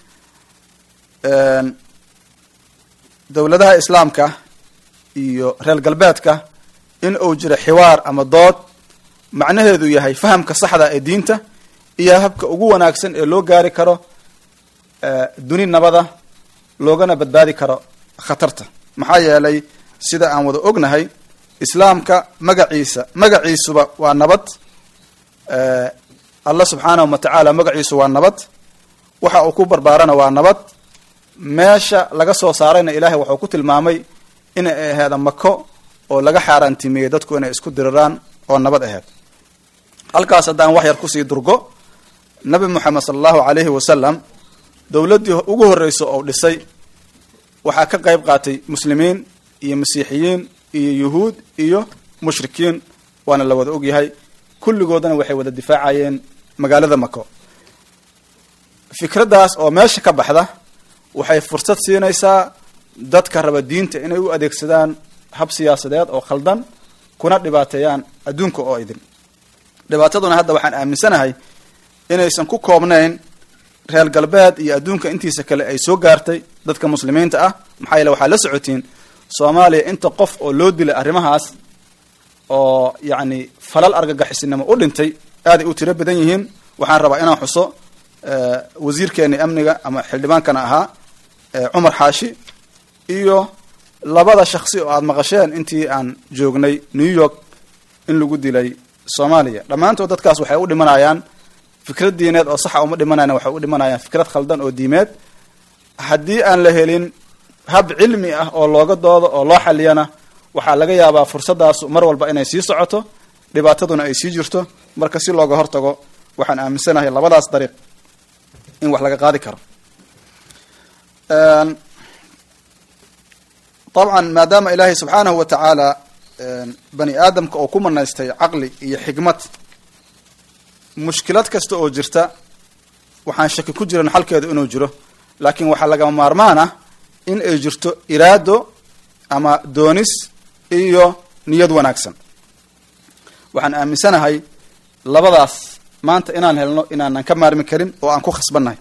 dowladaha islaamka iyo reer galbeedka in uu jiro xiwaar ama dood macnaheedu yahay fahamka saxda ee diinta iyo habka ugu wanaagsan ee loo gaari karo duni nabada loogana badbaadi karo khatarta maxaa yeelay sida aan wada ognahay islaamka magaciisa magaciisuba waa nabad allah subxaanahu wa tacaala magaciisu waa nabad waxa uu ku barbaarana waa nabad meesha laga soo saarayna ilaahay waxuu ku tilmaamay inay aheeda mako oo laga xaaraantimeeyey dadku inay isku diriraan oo nabad aheyd halkaas haddaan wax yar kusii durgo nabi moxamed sala allahu calayhi wasalam dowladdii ugu horreysa oo dhisay waxaa ka qayb qaatay muslimiin iyo masiixiyiin iyo yuhuud iyo mushrikiin waana la wada ogyahay kulligoodana waxay wada difaacayeen magaalada mako fikraddaas oo meesha ka baxda waxay fursad siinaysaa dadka raba diinta inay u adeegsadaan hab siyaasadeed oo khaldan kuna dhibaateeyaan adduunka oo idin dhibaataduna hadda waxaan aaminsanahay inaysan ku koobnayn reer galbeed iyo adduunka intiisa kale ay soo gaartay dadka muslimiinta ah maxaa yeele waxaa la socotiin soomaaliya inta qof oo loo dilay arrimahaas oo yacni falal argagixisnimo u dhintay aaday u tiro badan yihiin waxaan rabaa inaan xuso wasiirkeeni amniga ama xildhibaankana ahaa cumar xaashi iyo labada shaksi oo aada maqasheen intii aan joognay new york in lagu dilay soomaaliya dhammaantood dadkaas waxay u dhimanayaan fikrad diineed oo saxa uma dhimanayan waxay u dhimanayaan fikrad khaldan oo diimeed haddii aan la helin hab cilmi ah oo looga doodo oo loo xaliyana waxaa laga yaabaa fursaddaas mar walba inay sii socoto dhibaataduna ay sii jirto marka si looga hortago waxaan aaminsanahay labadaas dariiq in wax laga qaadi karo dabcan maadaama ilaahay subxaanahu wa tacaala bani aadamka oo ku manaystay caqli iyo xikmad mushkilad kasta oo jirta waxaan shaki ku jiran xalkeedu inuu jiro laakiin waxaa lagama maarmaan ah in ay jirto iraado ama doonis iyo niyad wanaagsan waxaan aaminsanahay labadaas maanta inaan helno inaanan ka maarmi karin oo aan ku khasbannahay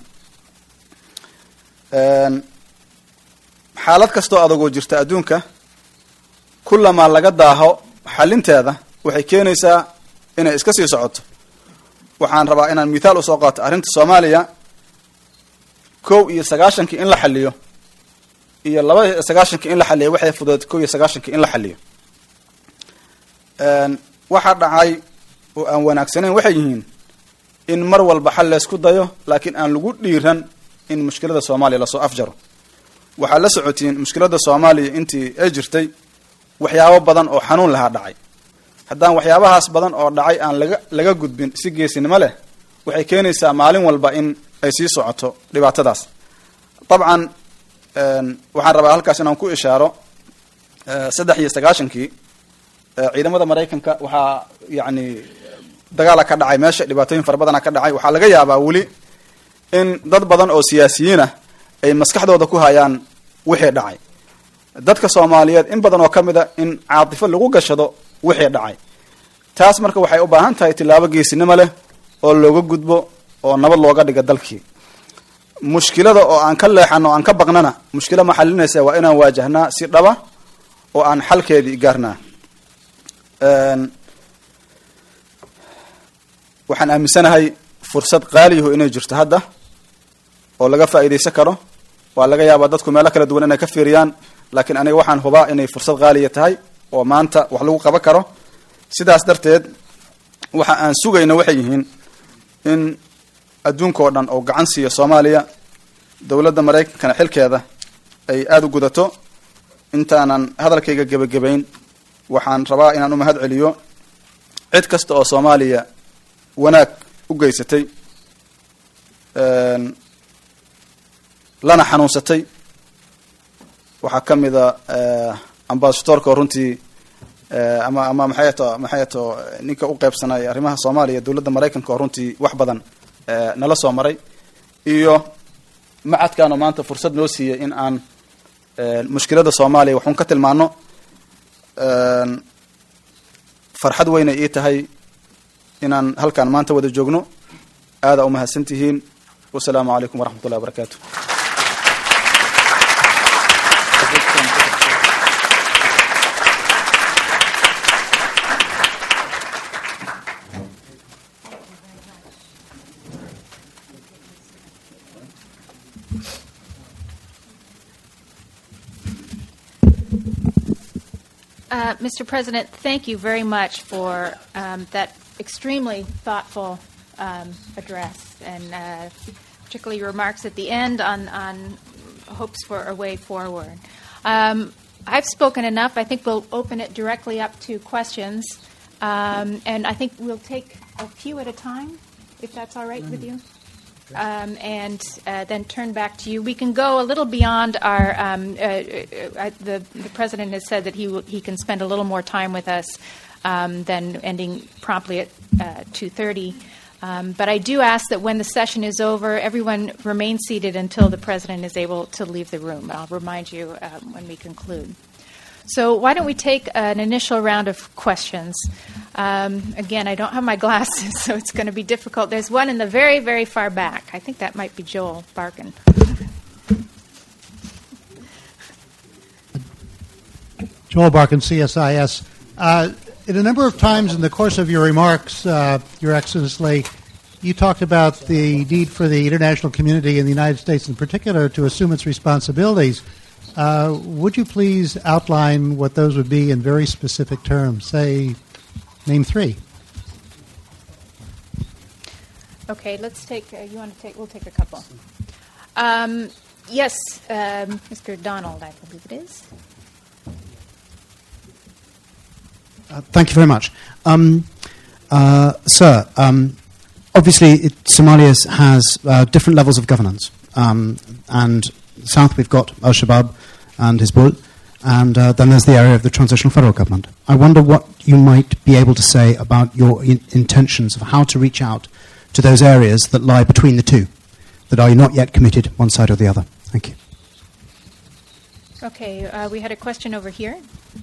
xaalad kastoo adagoo jirta adduunka kullamaa laga daaho xalinteeda waxay keenaysaa inay iska sii socoto waxaan rabaa inaan mithaal usoo qaato arrinta soomaaliya kow iyo sagaashankii in la xaliyo iyo laba iyo sagaashankii in la xaliyo waxay fudeed kow iyo sagaashankii in la xaliyo waxaa dhacay oo aan wanaagsanayn waxay yihiin in mar walba xal leysku dayo laakiin aan lagu dhiiran in mushkilada soomaaliya lasoo afjaro waxaad la socotiin mushkilada soomaaliya intii ay jirtay waxyaabo badan oo xanuun lahaa dhacay haddaan waxyaabahaas badan oo dhacay aan laga laga gudbin si geesinimo leh waxay keenaysaa maalin walba in ay sii socoto dhibaatadaas dabcan waxaan rabaa halkaas inaan ku ishaaro saddex iyo sagaashankii ciidamada maraykanka waxaa yacni dagaala ka dhacay meesha dhibaatooyin fara badana ka dhacay waxaa laga yaabaa weli in dad badan oo siyaasiyiin ah ay maskaxdooda ku hayaan wixii dhacay dadka soomaaliyeed in badan oo ka mid a in caatifo lagu gashado wixii dhacay taas marka waxay u baahan tahay tillaabo geesinimo leh oo looga gudbo oo nabad looga dhiga dalkii mushkilada oo aan ka leexano o aan ka baqnana mushkila ma xalinaysa waa inaan waajahnaa si dhaba oo aan xalkeedii gaarnaa waxaan aaminsanahay fursad qaaliyaho inay jirto hadda oo laga faa'iidaysan karo waa laga yaabaa dadku meelo kala duwan inay ka fiiriyaan laakiin aniga waxaan hubaa inay fursad qaaliya tahay oo maanta wax lagu qaban karo sidaas darteed waxa aan sugayna waxay yihiin in adduunka oo dhan oo gacan siiyo soomaaliya dowladda maraykankana xilkeeda ay aada u gudato intaanan hadalkayga gebagabayn waxaan rabaa inaan u mahad celiyo cid kasta oo soomaaliya wanaag u geysatay lana xanuunsatay waxaa ka mida ambasadoorka oo runtii ama ama maxay to maxay to ninka u qeybsanay arrimaha soomaaliya dowladda maraykanka oo runtii wax badan nala soo maray iyo macadkan oo maanta fursad noo siiyey in aan mushkilada soomaaliya waxuun ka tilmaano farxad weynay ii tahay inaan halkaan maanta wada joogno aadaa umahadsan tihiin wasalaamu calaykum waraxmat ullahi wabarakaatu Uh, Mr. President, thank you very much for um, that extremely thoughtful um, address and uh, particularly your remarks at the end on, on hopes for a way forward. Um, I've spoken enough. I think we'll open it directly up to questions. Um, and I think we'll take a few at a time, if that's all right with you. Um, and uh, then turn back to you. We can go a little beyond our. Um, uh, uh, the, the president has said that he will, he can spend a little more time with us um, than ending promptly at two thirty. Um, but I do ask that when the session is over, everyone remain seated until the president is able to leave the room. I'll remind you um, when we conclude. So, why don't we take an initial round of questions? Um, again, I don't have my glasses, so it's going to be difficult. There's one in the very, very far back. I think that might be Joel Barkin. Schmolbark and CSIS. Uh, in a number of times in the course of your remarks, uh, Your Excellency, you talked about the need for the international community in the United States in particular to assume its responsibilities. Uh, would you please outline what those would be in very specific terms? Say, name three. Okay, let's take. Uh, you want to take? We'll take a couple. Um, yes, um, Mr. Donald, I believe it is. Uh, thank you very much. Um, uh, sir, um, obviously it, Somalia has uh, different levels of governance. Um, and south we've got Al Shabaab and Hizbul, and uh, then there's the area of the transitional federal government. I wonder what you might be able to say about your in- intentions of how to reach out to those areas that lie between the two, that are not yet committed one side or the other. Thank you. Okay, uh, we had a question over here.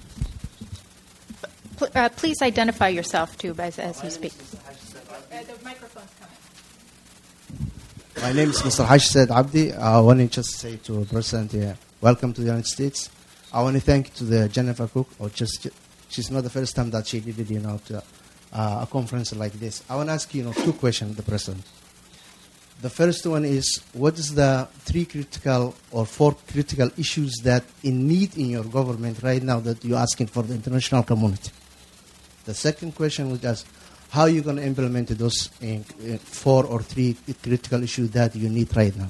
Pl- uh, please identify yourself too as, as you speak. Uh, the microphone's coming. My name is Mr. Haj Said Abdi. I want to just say to President, uh, welcome to the United States. I want to thank to the Jennifer Cook, or just she's not the first time that she did it, you know, to, uh, a conference like this. I want to ask you, you know, two questions, the President. The first one is, what is the three critical or four critical issues that in need in your government right now that you're asking for the international community? The second question was just, how are you going to implement those in, in four or three critical issues that you need right now?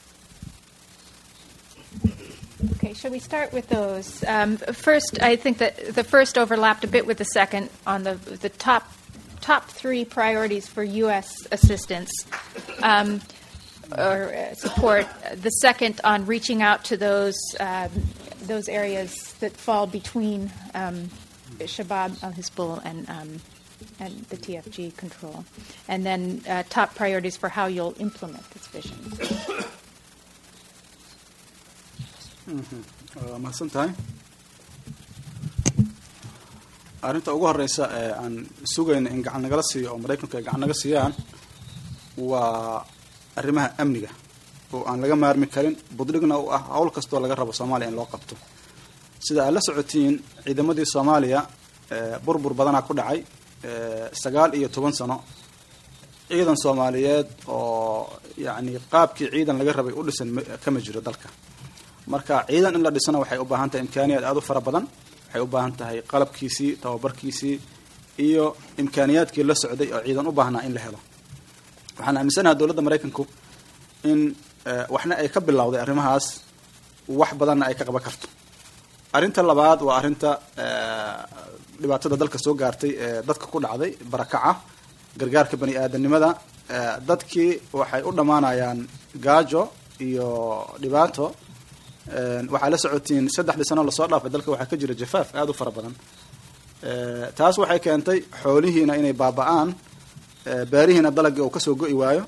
Okay, shall we start with those? Um, first, I think that the first overlapped a bit with the second on the the top top three priorities for U.S. assistance um, or uh, support. The second on reaching out to those um, those areas that fall between um, Shabab al Hizbul and um, and the TFG control, and then uh, top priorities for how you'll implement this vision. waa mahadsan tahay arrinta ugu horeysa ee aan sugayna in gacan nagala siiyo oo maraykanku ay gacan naga siiyaan waa arrimaha amniga oo aan laga maarmi karin budhigna u ah hawl kastoo laga rabo soomaaliya in loo qabto sida aad la socotiin ciidamadii soomaaliya burbur badanaa ku dhacay sagaal iyo toban sano ciidan soomaaliyeed oo yacni qaabkii ciidan laga rabay u dhisan kama jiro dalka marka ciidan in la dhisana waxay u baahan tahay imkaaniyaad aada u fara badan waxay u baahan tahay qalabkiisii tababarkiisii iyo imkaaniyaadkii la socday oo ciidan u baahnaa in la helo waxaan aaminsanaha dowladda maraykanku in waxna ay ka bilowday arrimahaas wax badanna ay ka qaban karto arrinta labaad waa arrinta dhibaatada dalka soo gaartay ee dadka ku dhacday barakaca gargaarka bani aadanimada dadkii waxay u dhammaanayaan gaajo iyo dhibaato waxaa la socotiin saddexdii sano lasoo dhaafay dalka waxaa ka jira jafaaf aada u fara badan taas waxay keentay xoolihiina inay baaba-aan beerihiina dalagii uu kasoo go-i waayo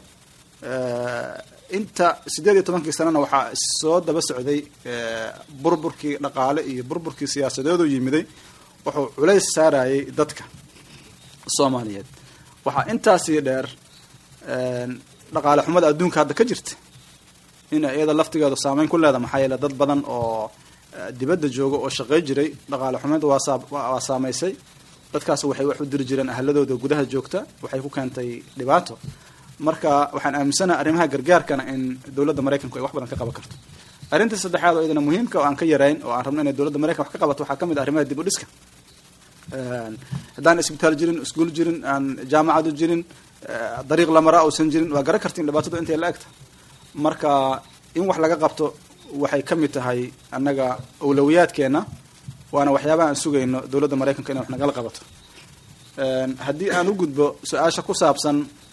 inta siddeed iyo tobankii sanana waxaa soo daba socday burburkii dhaqaale iyo burburkii siyaasadeedu yimiday wuxuu culays saarayay dadka soomaaliyeed waxaa intaasii dheer dhaqaale xumada adduunka hadda ka jirta in iyada laftigeedu saameyn ku leeda maxaa yeele dad badan oo dibadda jooga oo shaqey jiray dhaqaale xumeed waa saameysay dadkaas waxay wax u diri jireen ahladooda gudaha joogta waxay ku keentay dhibaato marka waxaan aaminsanaha arrimaha gargaarkana in dowladda maraykanku ay wax badan ka qaban karto arrinta saddexaad oo iyadana muhiimka oo aan ka yarayn oo aan rabno inay dowladda maraykan wax ka qabato waxaa ka mid ah arrimaha dib u dhiska haddaan isbitaal jirin iskuul jirin aan jaamacadu jirin dariiq lamara uusan jirin waa garan kartiin dhibaatadu intay la egta marka in wax laga qabto waxay ka mid tahay annaga awlawiyaadkeena waana waxyaabaha aan sugayno dowladda maraykanka inay wax nagala qabato haddii aan u gudbo su-aasha ku saabsan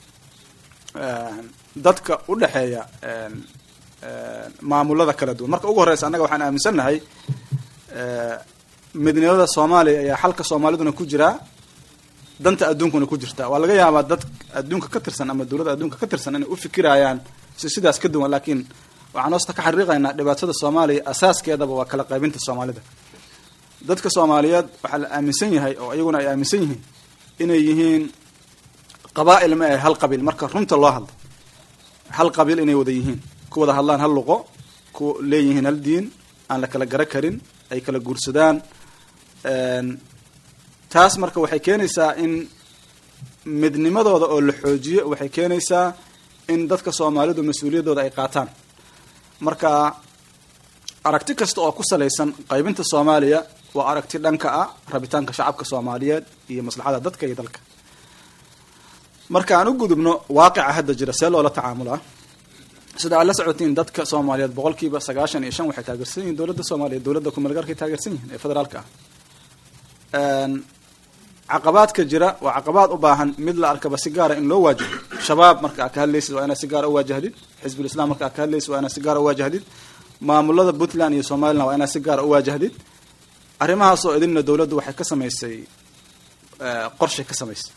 dadka u dhexeeya maamulada kala duwan marka ugu horeysa annaga waxaan aaminsannahay midnimada soomaaliya ayaa xalka soomaaliduna ku jiraa danta adduunkuna ku jirta waa laga yaabaa dad adduunka ka tirsan ama dowladda adduunka ka tirsan inay u fikirayaan si sidaas ka duwan laakiin waxaan hoosta ka xariiqaynaa dhibaatada soomaaliya asaaskeedaba waa kala qaybinta soomaalida dadka soomaaliyeed waxaa la aaminsan yahay oo iyaguna ay aaminsan yihiin inay yihiin qabaa'il ma ahe hal qabiil marka runta loo hadlo hal qabiil inay wada yihiin ku wada hadlaan hal luqo ku leeyihiin hal diin aan la kala gara karin ay kala guursadaan taas marka waxay keenaysaa in midnimadooda oo la xoojiyo waxay keenaysaa in dadka soomaalidu mas-uuliyaddooda ay qaataan marka aragti kasta oo ku salaysan qaybinta soomaaliya waa aragti dhanka ah rabitaanka shacabka soomaaliyeed iyo maslaxada dadka iyo dalka marka aan u gudubno waaqica hadda jira see loola tacaamulaa sida aad la socotiin dadka soomaaliyeed boqolkiiba sagaashan iyo shan waxay taageersan yihiin dowladda soomaaliyeed dowladda kumeelgaarkay taageersan yihiin ee federaalka ah caqabaadka jira waa caqabaad u baahan mid la arkaba si gaara in loo waajaho shabaab marka aad ka hadlaysid waa inaad si gaara u waajahdid xisbul islam marka aad ka hadlaysid waa inaad si gaara u waajahdid maamulada puntland iyo somaliland waa inaad si gaara u waajahdid arrimahaasoo idinna dowladdu waxay ka samaysay qorshay ka samaysay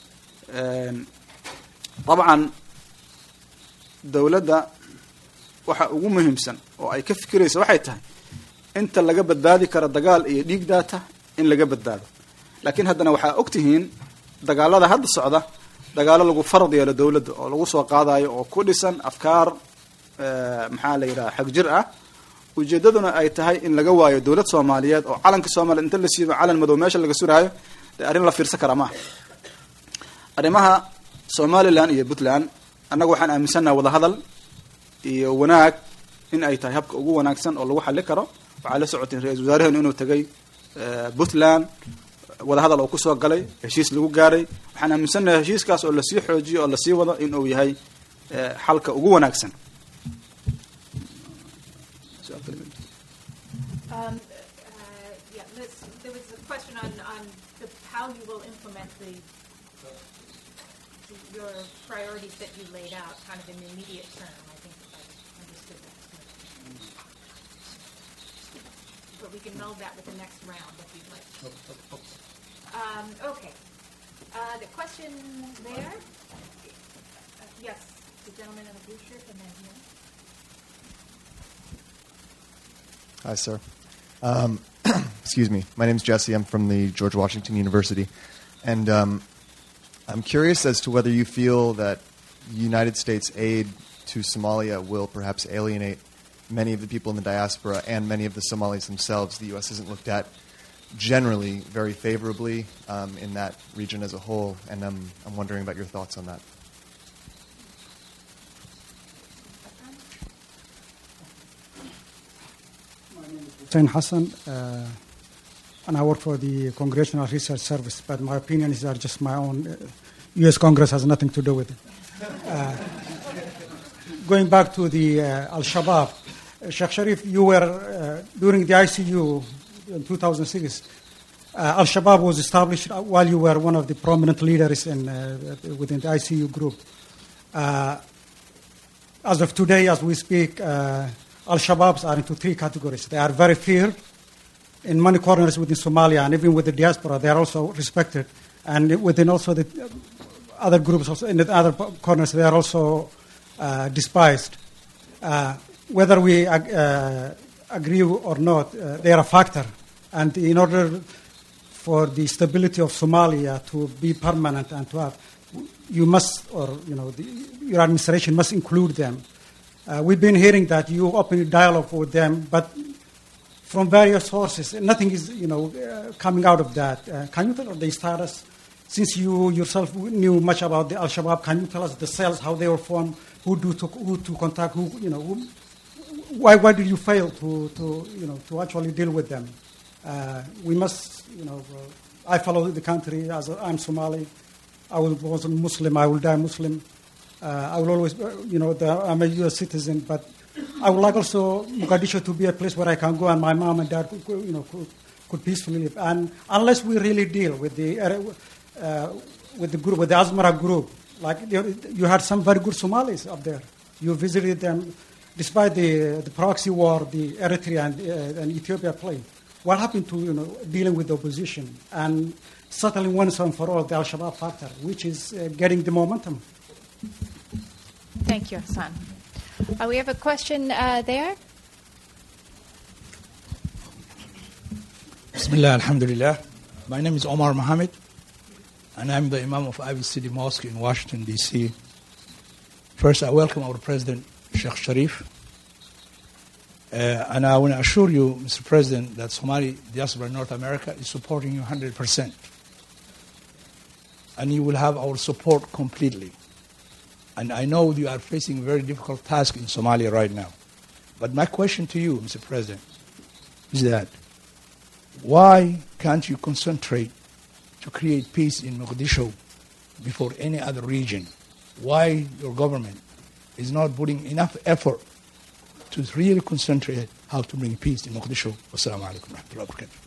dabcan dowladda waxa ugu muhiimsan oo ay ka fikiraysa waxay tahay inta laga badbaadi karo dagaal iyo dhiig daata in laga badbaado laakiin haddana waxaa og tihiin dagaalada hadda socda dagaalo lagu farad yeelo dowladda oo lagu soo qaadayo oo ku dhisan afkaar maxaa la yidhaha xag jir ah ujeedaduna ay tahay in laga waayo dowlad soomaaliyeed oo calanka soomaliya inta la siibo calan madow meesha laga suraayo dee arrin la fiirsan karaa maaha arrimaha somalilan iyo puntland annaga waxaan aaminsannaha wadahadal iyo wanaag in ay tahay habka ugu wanaagsan oo lagu xali karo waxaa la socoteen ra-isul wasaaraheenu inuu tagay puntland wadahadal oo kusoo galay heshiis lagu gaaray waxaan aaminsannahay heshiiskaas oo lasii xoojiyo oo lasii wado in uu yahay xalka ugu wanaagsan Um, uh, yeah, let's, there was a question on, on the, how you will implement the, the- your priorities that you laid out, kind of in the immediate term, I think if I understood that. But we can meld that with the next round if you'd like. Um, okay. Uh, the question there? Uh, Yes, the gentleman in the blue shirt and then here. Hi, sir. Um, excuse me. My name's Jesse. I'm from the George Washington University. And um, I'm curious as to whether you feel that United States aid to Somalia will perhaps alienate many of the people in the diaspora and many of the Somalis themselves. The U.S. isn't looked at generally very favorably um, in that region as a whole, and I'm, I'm wondering about your thoughts on that. Hussein Hassan, uh, and I work for the Congressional Research Service, but my opinions are just my own. Uh, U.S. Congress has nothing to do with it. Uh, going back to the uh, Al Shabaab, uh, Sheikh Sharif, you were uh, during the ICU in 2006. Uh, Al Shabaab was established while you were one of the prominent leaders in, uh, within the ICU group. Uh, as of today, as we speak, uh, Al Shabaabs are into three categories. They are very feared in many corners within Somalia, and even with the diaspora, they are also respected. And within also the other groups, also in the other corners, they are also uh, despised. Uh, whether we ag- uh, agree or not, uh, they are a factor. And in order for the stability of Somalia to be permanent and to have, you must, or you know, the, your administration must include them. Uh, we've been hearing that you open a dialogue with them, but from various sources, nothing is, you know, uh, coming out of that. Uh, can you tell us the status? Since you yourself knew much about the Al Shabaab, can you tell us the cells, how they were formed, who do to, who to contact, who, you know, who, why, why did you fail to, to, you know, to actually deal with them? Uh, we must, you know, uh, I follow the country as a, I'm Somali. I will, was a Muslim. I will die Muslim. Uh, I will always, uh, you know, the, I'm a U.S. citizen, but I would like also Mogadishu to be a place where I can go and my mom and dad, could, could, you know, could, could peacefully live. And unless we really deal with the uh, with the group, with the Asmara group, like you, you had some very good Somalis up there. You visited them, despite the the proxy war the Eritrea and, uh, and Ethiopia played. What happened to you know dealing with the opposition and settling once and for all the Al Shabaab factor, which is uh, getting the momentum? Thank you, Hassan. Uh, we have a question uh, there. Bismillah, Alhamdulillah. My name is Omar Mohammed, and I'm the Imam of Ivy City Mosque in Washington, D.C. First, I welcome our President, Sheikh Sharif. Uh, and I want to assure you, Mr. President, that Somali diaspora in North America is supporting you 100%. And you will have our support completely. And I know you are facing a very difficult task in Somalia right now. But my question to you, Mr. President, is that why can't you concentrate to create peace in Mogadishu before any other region? Why your government is not putting enough effort to really concentrate how to bring peace in Mogadishu? Wassalamu alaikum wa rahmatullahi wa barakatuh.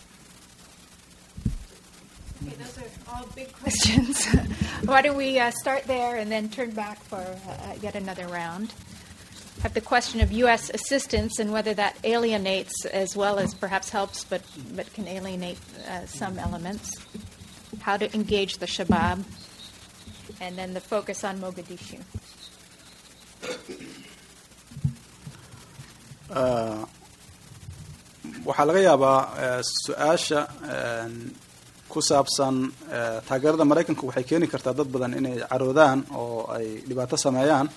Okay, those are all big questions. Why don't we uh, start there and then turn back for uh, yet another round? Have the question of U.S. assistance and whether that alienates as well as perhaps helps, but, but can alienate uh, some elements. How to engage the Shabab, and then the focus on Mogadishu. waxaa laga yaabaa su-aasha ku saabsan taageerada maraykanka waxay keeni kartaa dad badan inay caroodaan oo ay dhibaato sameeyaan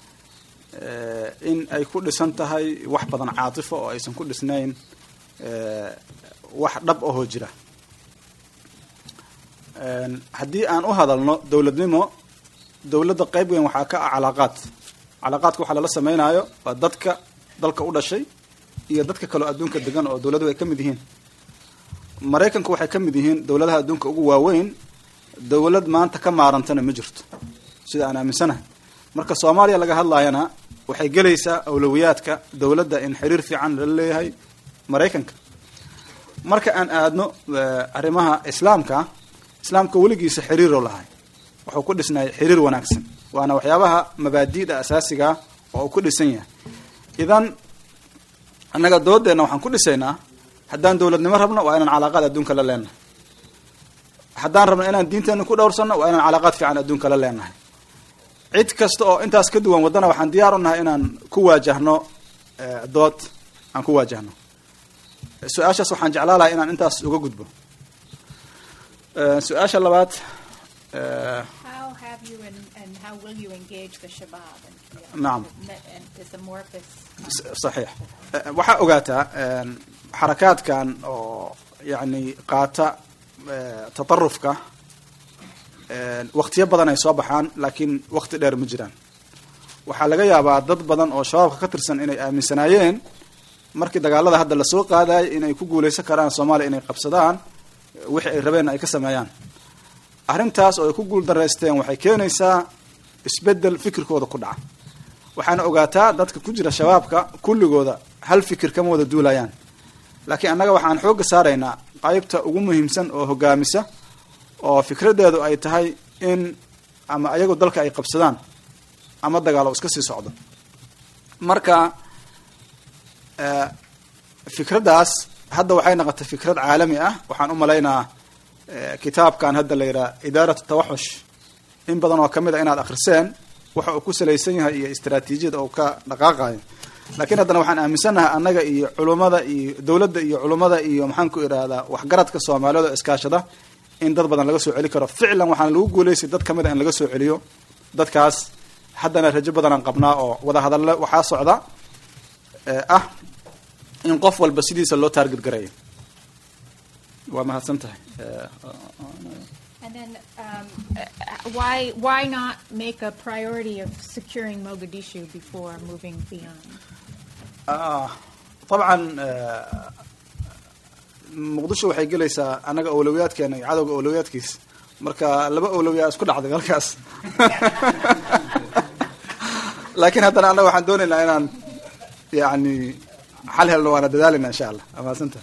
in ay ku dhisan tahay wax badan caatifo oo aysan ku dhisnayn wax dhab ahoo jira haddii aan u hadalno dowladnimo dowladda qayb weyn waxaa ka ah calaaqaad calaaqaadka waxaa lala samaynayo waa dadka dalka u dhashay iyo dadka kaleo adduunka degan oo dowladuhu ay ka mid yihiin maraykanku waxay ka mid yihiin dowladaha adduunka ugu waaweyn dowlad maanta ka maarantana ma jirto sida aan aaminsanahay marka soomaaliya laga hadlaayana waxay gelaysaa awlowiyaadka dowladda in xiriir fiican lala leeyahay maraykanka marka aan aadno arrimaha islaamka islaamka weligiisa xiriiroo lahay wuxuu ku dhisnay xiriir wanaagsan waana waxyaabaha mabaadi'da asaasiga oo uu ku dhisan yahay idan annaga doodeenna waxaan ku dhisaynaa haddaan dowladnimo rabno waa inaan calaaqaad adduunka la leenahay haddaan rabno inaan diinteena ku dhowrsanno waa inaan calaaqaad fiican adduunka la leenahay cid kasta oo intaas ka duwan waddana waxaan diyaar u nahay inaan ku waajahno dood aan ku waajahno su-aashaas waxaan jeclaa lahay inaan intaas uga gudbo su-aasha labaad How have you and, and how will you engage the Shabab? And, you نعم. and is amorphous. صحيح waxaa ogaataa xarakaadkan oo yani qaata tatarufka waktiyo badan ay soo baxaan laakiin wakti dheer ma jiraan waxaa laga yaabaa dad badan oo shabaabka ka tirsan inay aaminsanaayeen markii dagaalada hadda lasoo qaadayay inay ku guuleysan karaan soomaaliya inay qabsadaan wixii ay rabeen ay ka sameeyaan arrintaas oo ay ku guul daraysteen waxay keenaysaa isbedel fikirkooda ku dhaca waxaana ogaataa dadka ku jira shabaabka kulligooda hal fikir kama wada duulayaan laakiin annaga waxaan xoogga saaraynaa qaybta ugu muhiimsan oo hogaamisa oo fikradeedu ay tahay in ama ayagu dalka ay qabsadaan ama dagaalo iska sii socdo marka fikraddaas hadda waxay noqotay fikrad caalami ah waxaan u malaynaa kitaabkan hadda la yidhaha idaarat tawaxush in badan oo kamid a inaad akriseen waxa uu ku salaysan yahay iyo istraatiijiyada uu ka dhaqaaqayo laakiin haddana waxaan aaminsannahay annaga iyo culummada iyo dowladda iyo culummada iyo maxaan ku idhaahdaa waxgaradka soomaaliyeed oo iskaashada in dad badan laga soo celi karo ficlan waxaana lagu guulaystay dad kamid a in laga soo celiyo dadkaas haddana rajo badanaan qabnaa oo wada hadalle waxaa socda ah in qof walba sidiisa loo taarget garayo waa mahadsan tahay And then, um, uh, why why not make a priority of securing Mogadishu before moving beyond? طبعا muqdisho waxay gelaysaa annaga awlowiyaadkeena iyo cadowga awlowiyaadkiis marka laba awlowiyaa isku dhacday halkaas laakiin haddana annaga waxaan doonaynaa inaan yani xal helno waana dadaalina insha allah amaadsantaha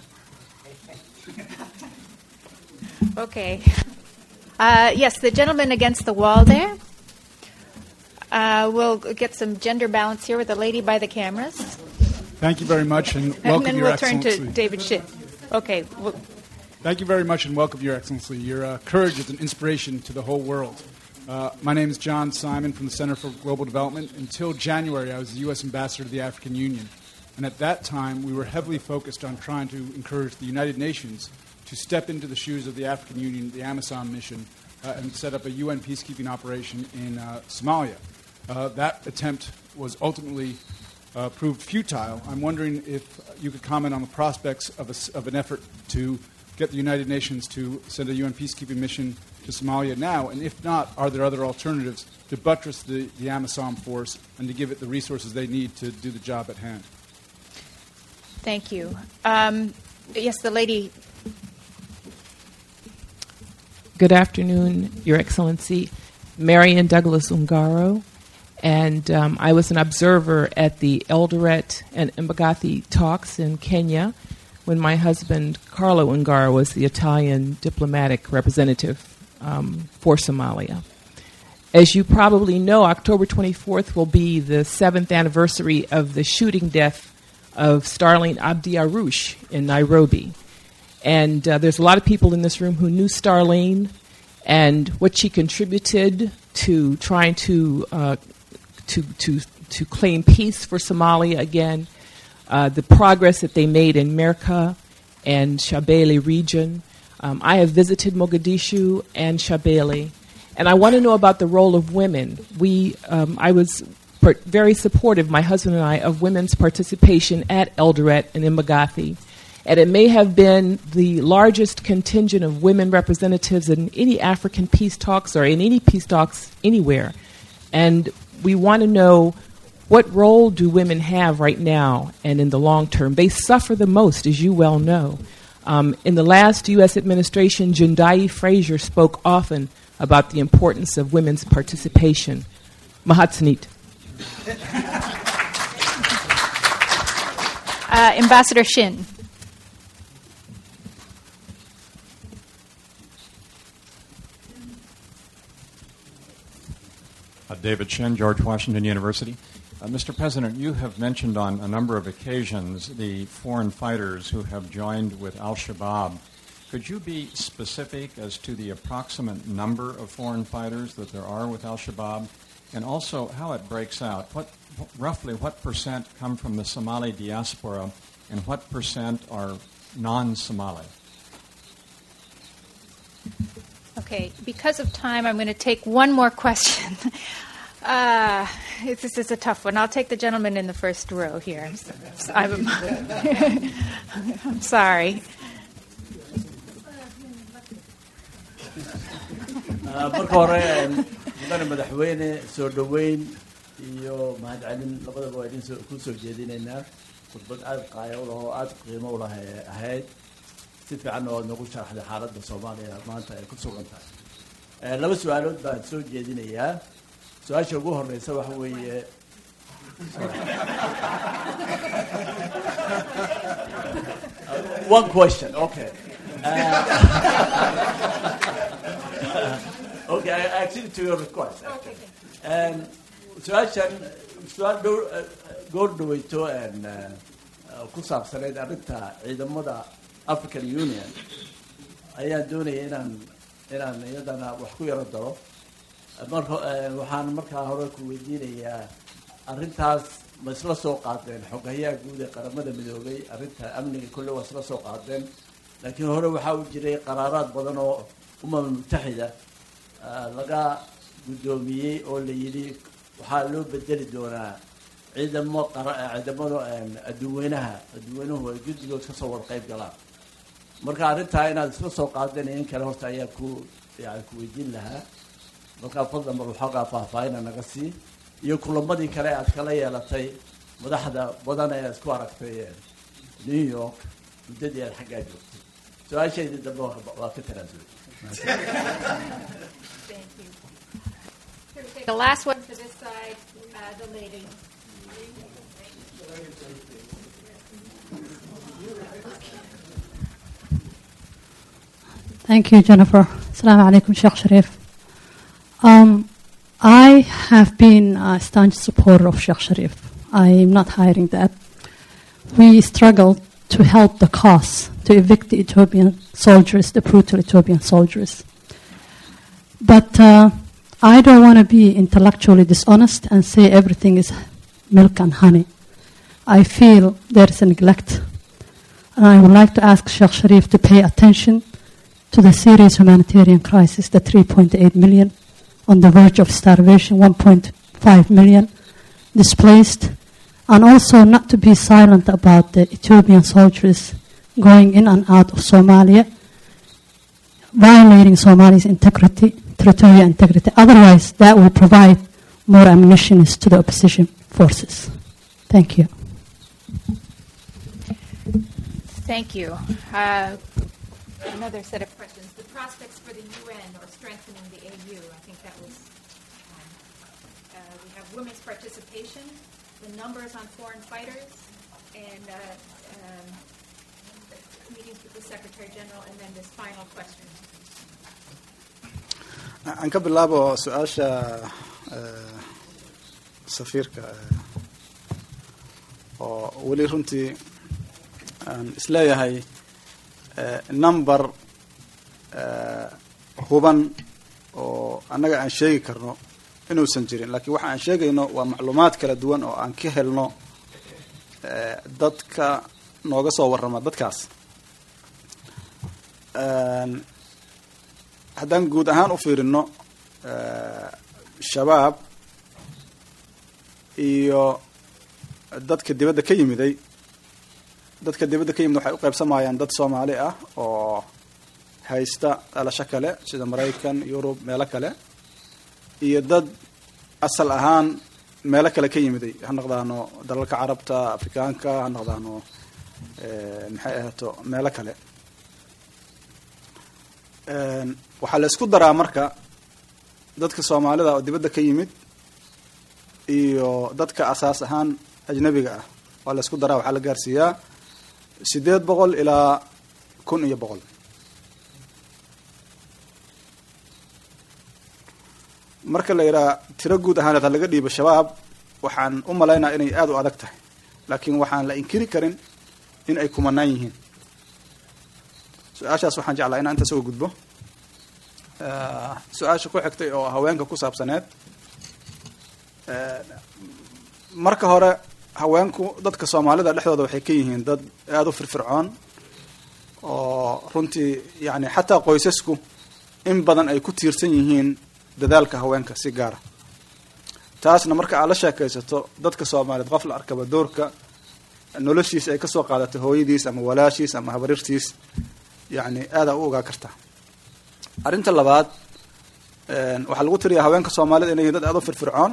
Okay. Uh, yes, the gentleman against the wall there. Uh, we'll get some gender balance here with the lady by the cameras. Thank you very much and And welcome, then Your we'll turn to Excellency. David Schitt. Okay. Well, Thank you very much and welcome, Your Excellency. Your uh, courage is an inspiration to the whole world. Uh, my name is John Simon from the Center for Global Development. Until January, I was the U.S. Ambassador to the African Union. And at that time, we were heavily focused on trying to encourage the United Nations to step into the shoes of the African Union, the Amazon mission, uh, and set up a UN peacekeeping operation in uh, Somalia. Uh, that attempt was ultimately uh, proved futile. I'm wondering if you could comment on the prospects of, a s of an effort to get the United Nations to send a UN peacekeeping mission to Somalia now, and if not, are there other alternatives to buttress the, the AMISOM force and to give it the resources they need to do the job at hand? Thank you. Um, yes, the lady. Good afternoon, Your Excellency. Marion Douglas Ungaro, and um, I was an observer at the Eldoret and Mbagathi talks in Kenya when my husband Carlo Ungaro was the Italian diplomatic representative um, for Somalia. As you probably know, October 24th will be the seventh anniversary of the shooting death of Starlene Abdi Arush in Nairobi. And uh, there's a lot of people in this room who knew Starlene and what she contributed to trying to uh, to to to claim peace for Somalia again, uh, the progress that they made in Merka and Shabelle region. Um, I have visited Mogadishu and Shabelle, and I want to know about the role of women. We, um, I was per- very supportive, my husband and I, of women's participation at Eldoret and Mbagathi and it may have been the largest contingent of women representatives in any African peace talks or in any peace talks anywhere. And we want to know what role do women have right now and in the long term? They suffer the most, as you well know. Um, in the last U.S. administration, Jindai Fraser spoke often about the importance of women's participation. Mahatsanit. Uh, Ambassador Shin. Uh, David Shin, George Washington University. Uh, Mr. President, you have mentioned on a number of occasions the foreign fighters who have joined with Al Shabaab. Could you be specific as to the approximate number of foreign fighters that there are with Al Shabaab, and also how it breaks out? What, roughly, what percent come from the Somali diaspora, and what percent are non-Somali? Okay, because of time, I'm going to take one more question. Uh, this is a tough one. I'll take the gentleman in the first row here. I'm, I'm sorry. marka hore mudane madaxweyne soo dhoweyn iyo mahadcelin labadaba waa idin ku soo jeedinaynaa khudbad aada qaaya u lah oo aada qiimo u lah ahayd si fiican oo nagu sharaxday xaaladda soomaaliya maanta ay ku sugan tahay laba su-aalood baan soo jeedinayaa su-aasha ugu horeysa waxa weeye one question okay uh, okay I accede to your request actually. Um, su-aashan su-aal dhow goor dhaweyto ku saabsaneyd arrinta ciidamada african union ayaan doonaya inaan inaan iyadana wax ku yaro daro marka waxaan markaa hore ku weydiinayaa arrintaas ma isla soo qaadeen xogayaha guud ee qaramada midoobay arrinta amniga kolle waa isla soo qaadeen laakiin hore waxaa u jiray qaraaraad badan oo umama mutaxida laga guddoomiyey oo la yidhi waxaa loo bedeli doonaa ciidamo ciidamada adduweynaha adduweynuhu ay guddigood kasoo wada qayb galaan marka arrintaa inaad isla soo qaadeen in kale horta ayaa ku yani ku weydiin lahaa markaa fadlan bal waxoogaa faahfaahina naga sii iyo kulamadii kale aad kala yeelatay madaxda badan ee isku aragtay new york muddadii aad xaggaa joogtay su-aashaydii dambe waa ka tanaasulay The last one to this side, uh, the lady. Thank you, Jennifer. Assalamu alaikum, Sheikh Sharif. Um, I have been a staunch supporter of Sheikh Sharif. I am not hiding that. We struggled to help the cause to evict the Ethiopian soldiers, the brutal Ethiopian soldiers. But uh, I don't want to be intellectually dishonest and say everything is milk and honey. I feel there is a neglect. And I would like to ask Sheikh Sharif to pay attention to the serious humanitarian crisis, the 3.8 million on the verge of starvation, 1.5 million displaced, and also not to be silent about the Ethiopian soldiers going in and out of Somalia, violating Somalia's integrity, territorial integrity. Otherwise, that will provide more ammunition to the opposition forces. Thank you. Thank you. Uh, another set of questions. The prospects for the UN or strengthening the AU, I think that was. Um, uh, we have women's participation, the numbers on foreign fighters, and uh, um, meetings with the Secretary General, and then this final question. aan ka bilaabo su-aasha eh, safiirka eh, oo weli runtii aan isleeyahay eh, number eh, huban oo annaga aan sheegi karno inuusan jirin laakiin waxa aan sheegayno waa macluumaad kala duwan oo aan ka helno eh, dadka nooga soo warrama dadkaas Een, haddaan guud ahaan u fiirino eh, shabaab iyo dadka dibadda ka yimiday dadka dibadda ka yimid waxay u qaybsamayaan dad soomaali ah oo haysta dhalasho kale sida maraykan yurub meelo kale iyo dad asal ahaan meelo kale ka yimiday ha noqdaano dalalka carabta afrikaanka ha noqdaano eh, maxay ahaato meelo kale Een, waxaa la isku daraa marka dadka soomaalida oo dibadda ka yimid iyo dadka asaas ahaan ajnabiga ah waa la isku daraa waxaa la gaarsiiyaa sideed boqol ilaa kun iyo boqol marka la yidhaha tiro guud ahaaneed ha laga dhiibo shabaab waxaan u malaynaa inay aada u adag tahay laakiin waxaan la inkiri karin in ay kumanaan yihiin su-aashaas waxaan jeclaa inaan intaas uga gudbo Eh, su-aasha ku xigtay oo haweenka ku saabsaneed Eh, marka hore haweenku dadka soomaalida dhexdooda waxay ka yihiin dad aada u firfircoon oo runtii yani xataa qoysasku in badan ay ku tiirsan yihiin dadaalka haweenka si gaara taasna marka aad la sheekaysato dadka soomaaliyeed qof la arkaba doorka noloshiis ay kasoo qaadatay hooyadiis ama walaashiis ama habarirtiis yani aadaa u ogaa kartaa arrinta labaad een, waxaa lagu tiriyaa haweenka soomaalida inay yihiin dad aada u firfircoon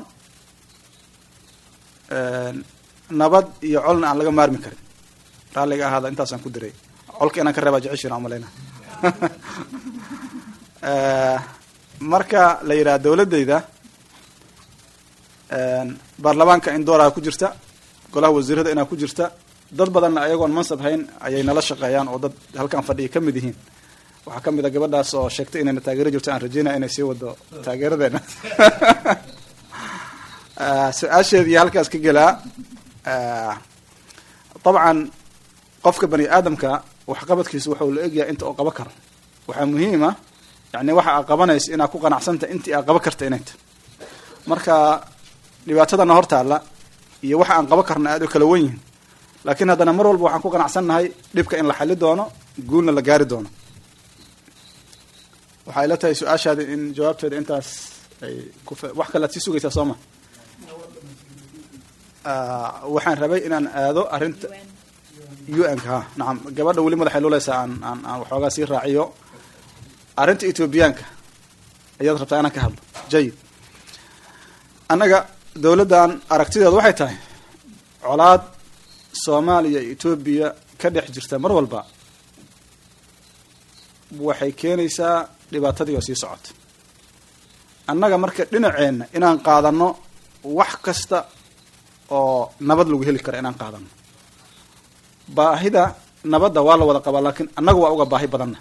een, nabad iyo colna aan laga maarmi karin raalliga ahaada intaasaan ku diray colka inaan ka reebaa jeceshiin aan malayna Eh, marka la yidhaha dowladdayda een, baarlamaanka in dooraha ku jirta golaha wasiirada inaa ku jirta dad badanna ayagoon mansab hayn ayay nala shaqeeyaan oo dad halkan fadhiya ka mid yihiin waxaa ka mid a gabadhaas oo sheegtay inayna taageero jirto aan rajeynaya inay sii wado taageeradeena Eh, su-aasheedii halkaas ka gelaa Eh, dabcan qofka bani aadamka waxqabadkiisa wuxuu la egyahay inta uu qaban karo waxaa muhiima yani waxa aa qabanaysa inaad ku qanacsanta intii aa qaban karta inay tahay marka dhibaatadana hortaalla iyo waxa aan qaban karna aada u kala wen yihin laakiin haddana mar walba waxaan ku qanacsannahay dhibka in la xali doono guulna la gaari doono waxay ila tahay su-aashaadi in jawaabteeda intaas ay ku fa- wax kale ad sii sugaysaa soo ma Ah, waxaan rabay inaan aado arrinta un-ka ha nacam gabadha weli madaxay luleysaa aan aan aan waxoogaa sii raaciyo arrinta ethoobiyaanka ayaad rabtaa inaan ka hadlo jayid annaga dowladdan aragtideedu waxay tahay colaad soomaaliya iyo etoobiya ka dhex jirta mar walba waxay keenaysaa dhibaatadii oo sii socota annaga marka dhinaceenna inaan qaadano wax kasta oo nabad lagu heli karo inaan qaadano baahida nabadda waa la wada qabaa laakiin annaga waa uga baahi badanna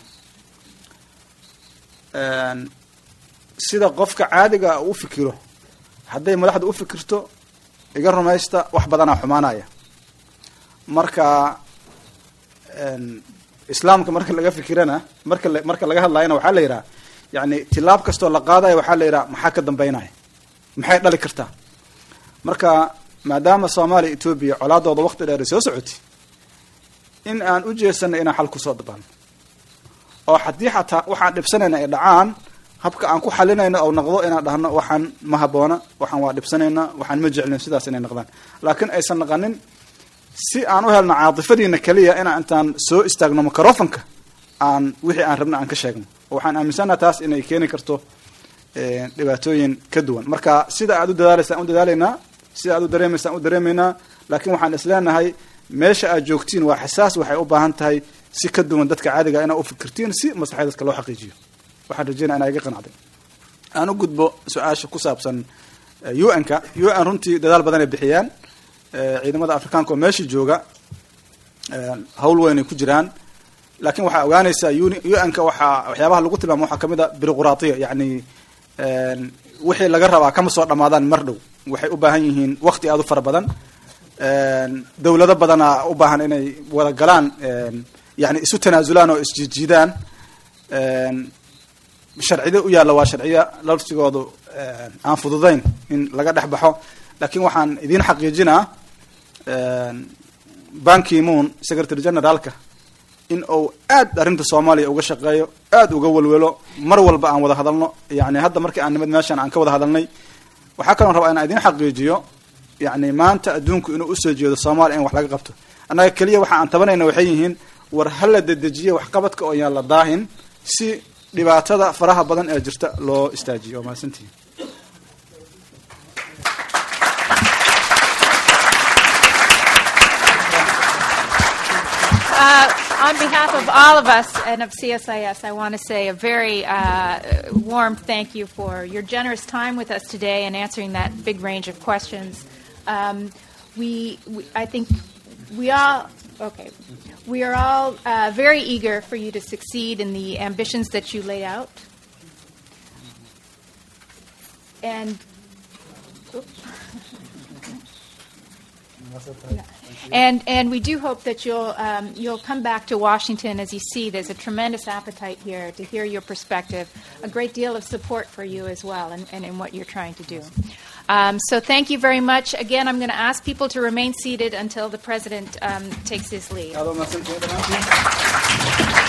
Een, sida qofka caadiga u fikiro hadday madaxda u fikirto iga rumaysta wax badanaa xumaanaya marka een, islaamka marka laga fikirana marka la- marka laga hadlayana waxaa la yidhaha yani tilaab kastoo la qaadaya waxaa la yidhaha maxaa ka dambeynaya maxay dhali kartaa marka maadaama soomaaliya etoobiya colaadooda waqti dheer ay soo socotay in aan u jeesanay inaan xal kusoo dabaalno oo haddii xataa waxaan dhibsanayna ay dhacaan habka aan ku xalinayno oo noqdo inaan dhahno waxaan ma haboona waxaan waa dhibsanayna waxaan ma jeclin sidaas inay noqdaan laakiin aysan naqanin si aan u helno caatifadiina keliya inaan intaan soo istaagno microfonka aan wixii aan rabno aan ka sheegno waxaan aaminsanaha taas inay keeni karto dhibaatooyin ka duwan marka sida aad u dadaalaysaan u dadaalaynaa sida aad u dareemaysaan u dareemaynaa laakiin waxaan isleenahay meesha aad joogtiin waa xasaas waxay u baahan tahay si ka duwan dadka caadiga inaa u fikirtiin si maslaxada dadka loo xaqiijiyo waxaan rajeynaya inaa iga qanacday aan u gudbo su-aasha ku saabsan u n-ka u n runtii dadaal badan ay bixiyaan ciidamada afrikaanka oo meesha jooga hawl weyn ay ku jiraan laakiin waxaa ogaanaysaa u n-ka waxaa waxyaabaha lagu tilmaamo waxaa kamid a biroquraatiya yacni wixii laga rabaa kama soo dhamaadaan mar dhow waxay u baahan yihiin waqti aada u fara badan dowlado badanaa u baahan inay wada galaan yani isu tanaasulaan oo isjiidjiidaan sharcida u yaalla waa sharciya laftigoodu aan fududayn in laga dhex baxo laakiin waxaan idiin xaqiijinaa banki moon secretary generaalka in uu aad arrinta soomaaliya uga shaqeeyo aad uga welwelo mar walba aan wada hadalno yani hadda markii aan nimid meeshaan aan ka wada hadalnay waxaa kaloon rabaa inaan idiin xaqiijiyo yani maanta adduunku inuu usoo jeedo soomaaliya in wax laga qabto annaga keliya waxa aan tabanayna waxay yihiin war hala dedejiye waxqabadka oo yaan la daahin si dhibaatada faraha badan ee jirta loo istaajiyo waa mahadsantihin Uh, on behalf of all of us and of CSIS, I want to say a very uh, warm thank you for your generous time with us today and answering that big range of questions. Um, we, we, I think, we all, okay, we are all uh, very eager for you to succeed in the ambitions that you lay out. And And and we do hope that you'll um, you'll come back to Washington as you see there's a tremendous appetite here to hear your perspective, a great deal of support for you as well, and, and in what you're trying to do. Um, so thank you very much. Again, I'm going to ask people to remain seated until the president um, takes his leave.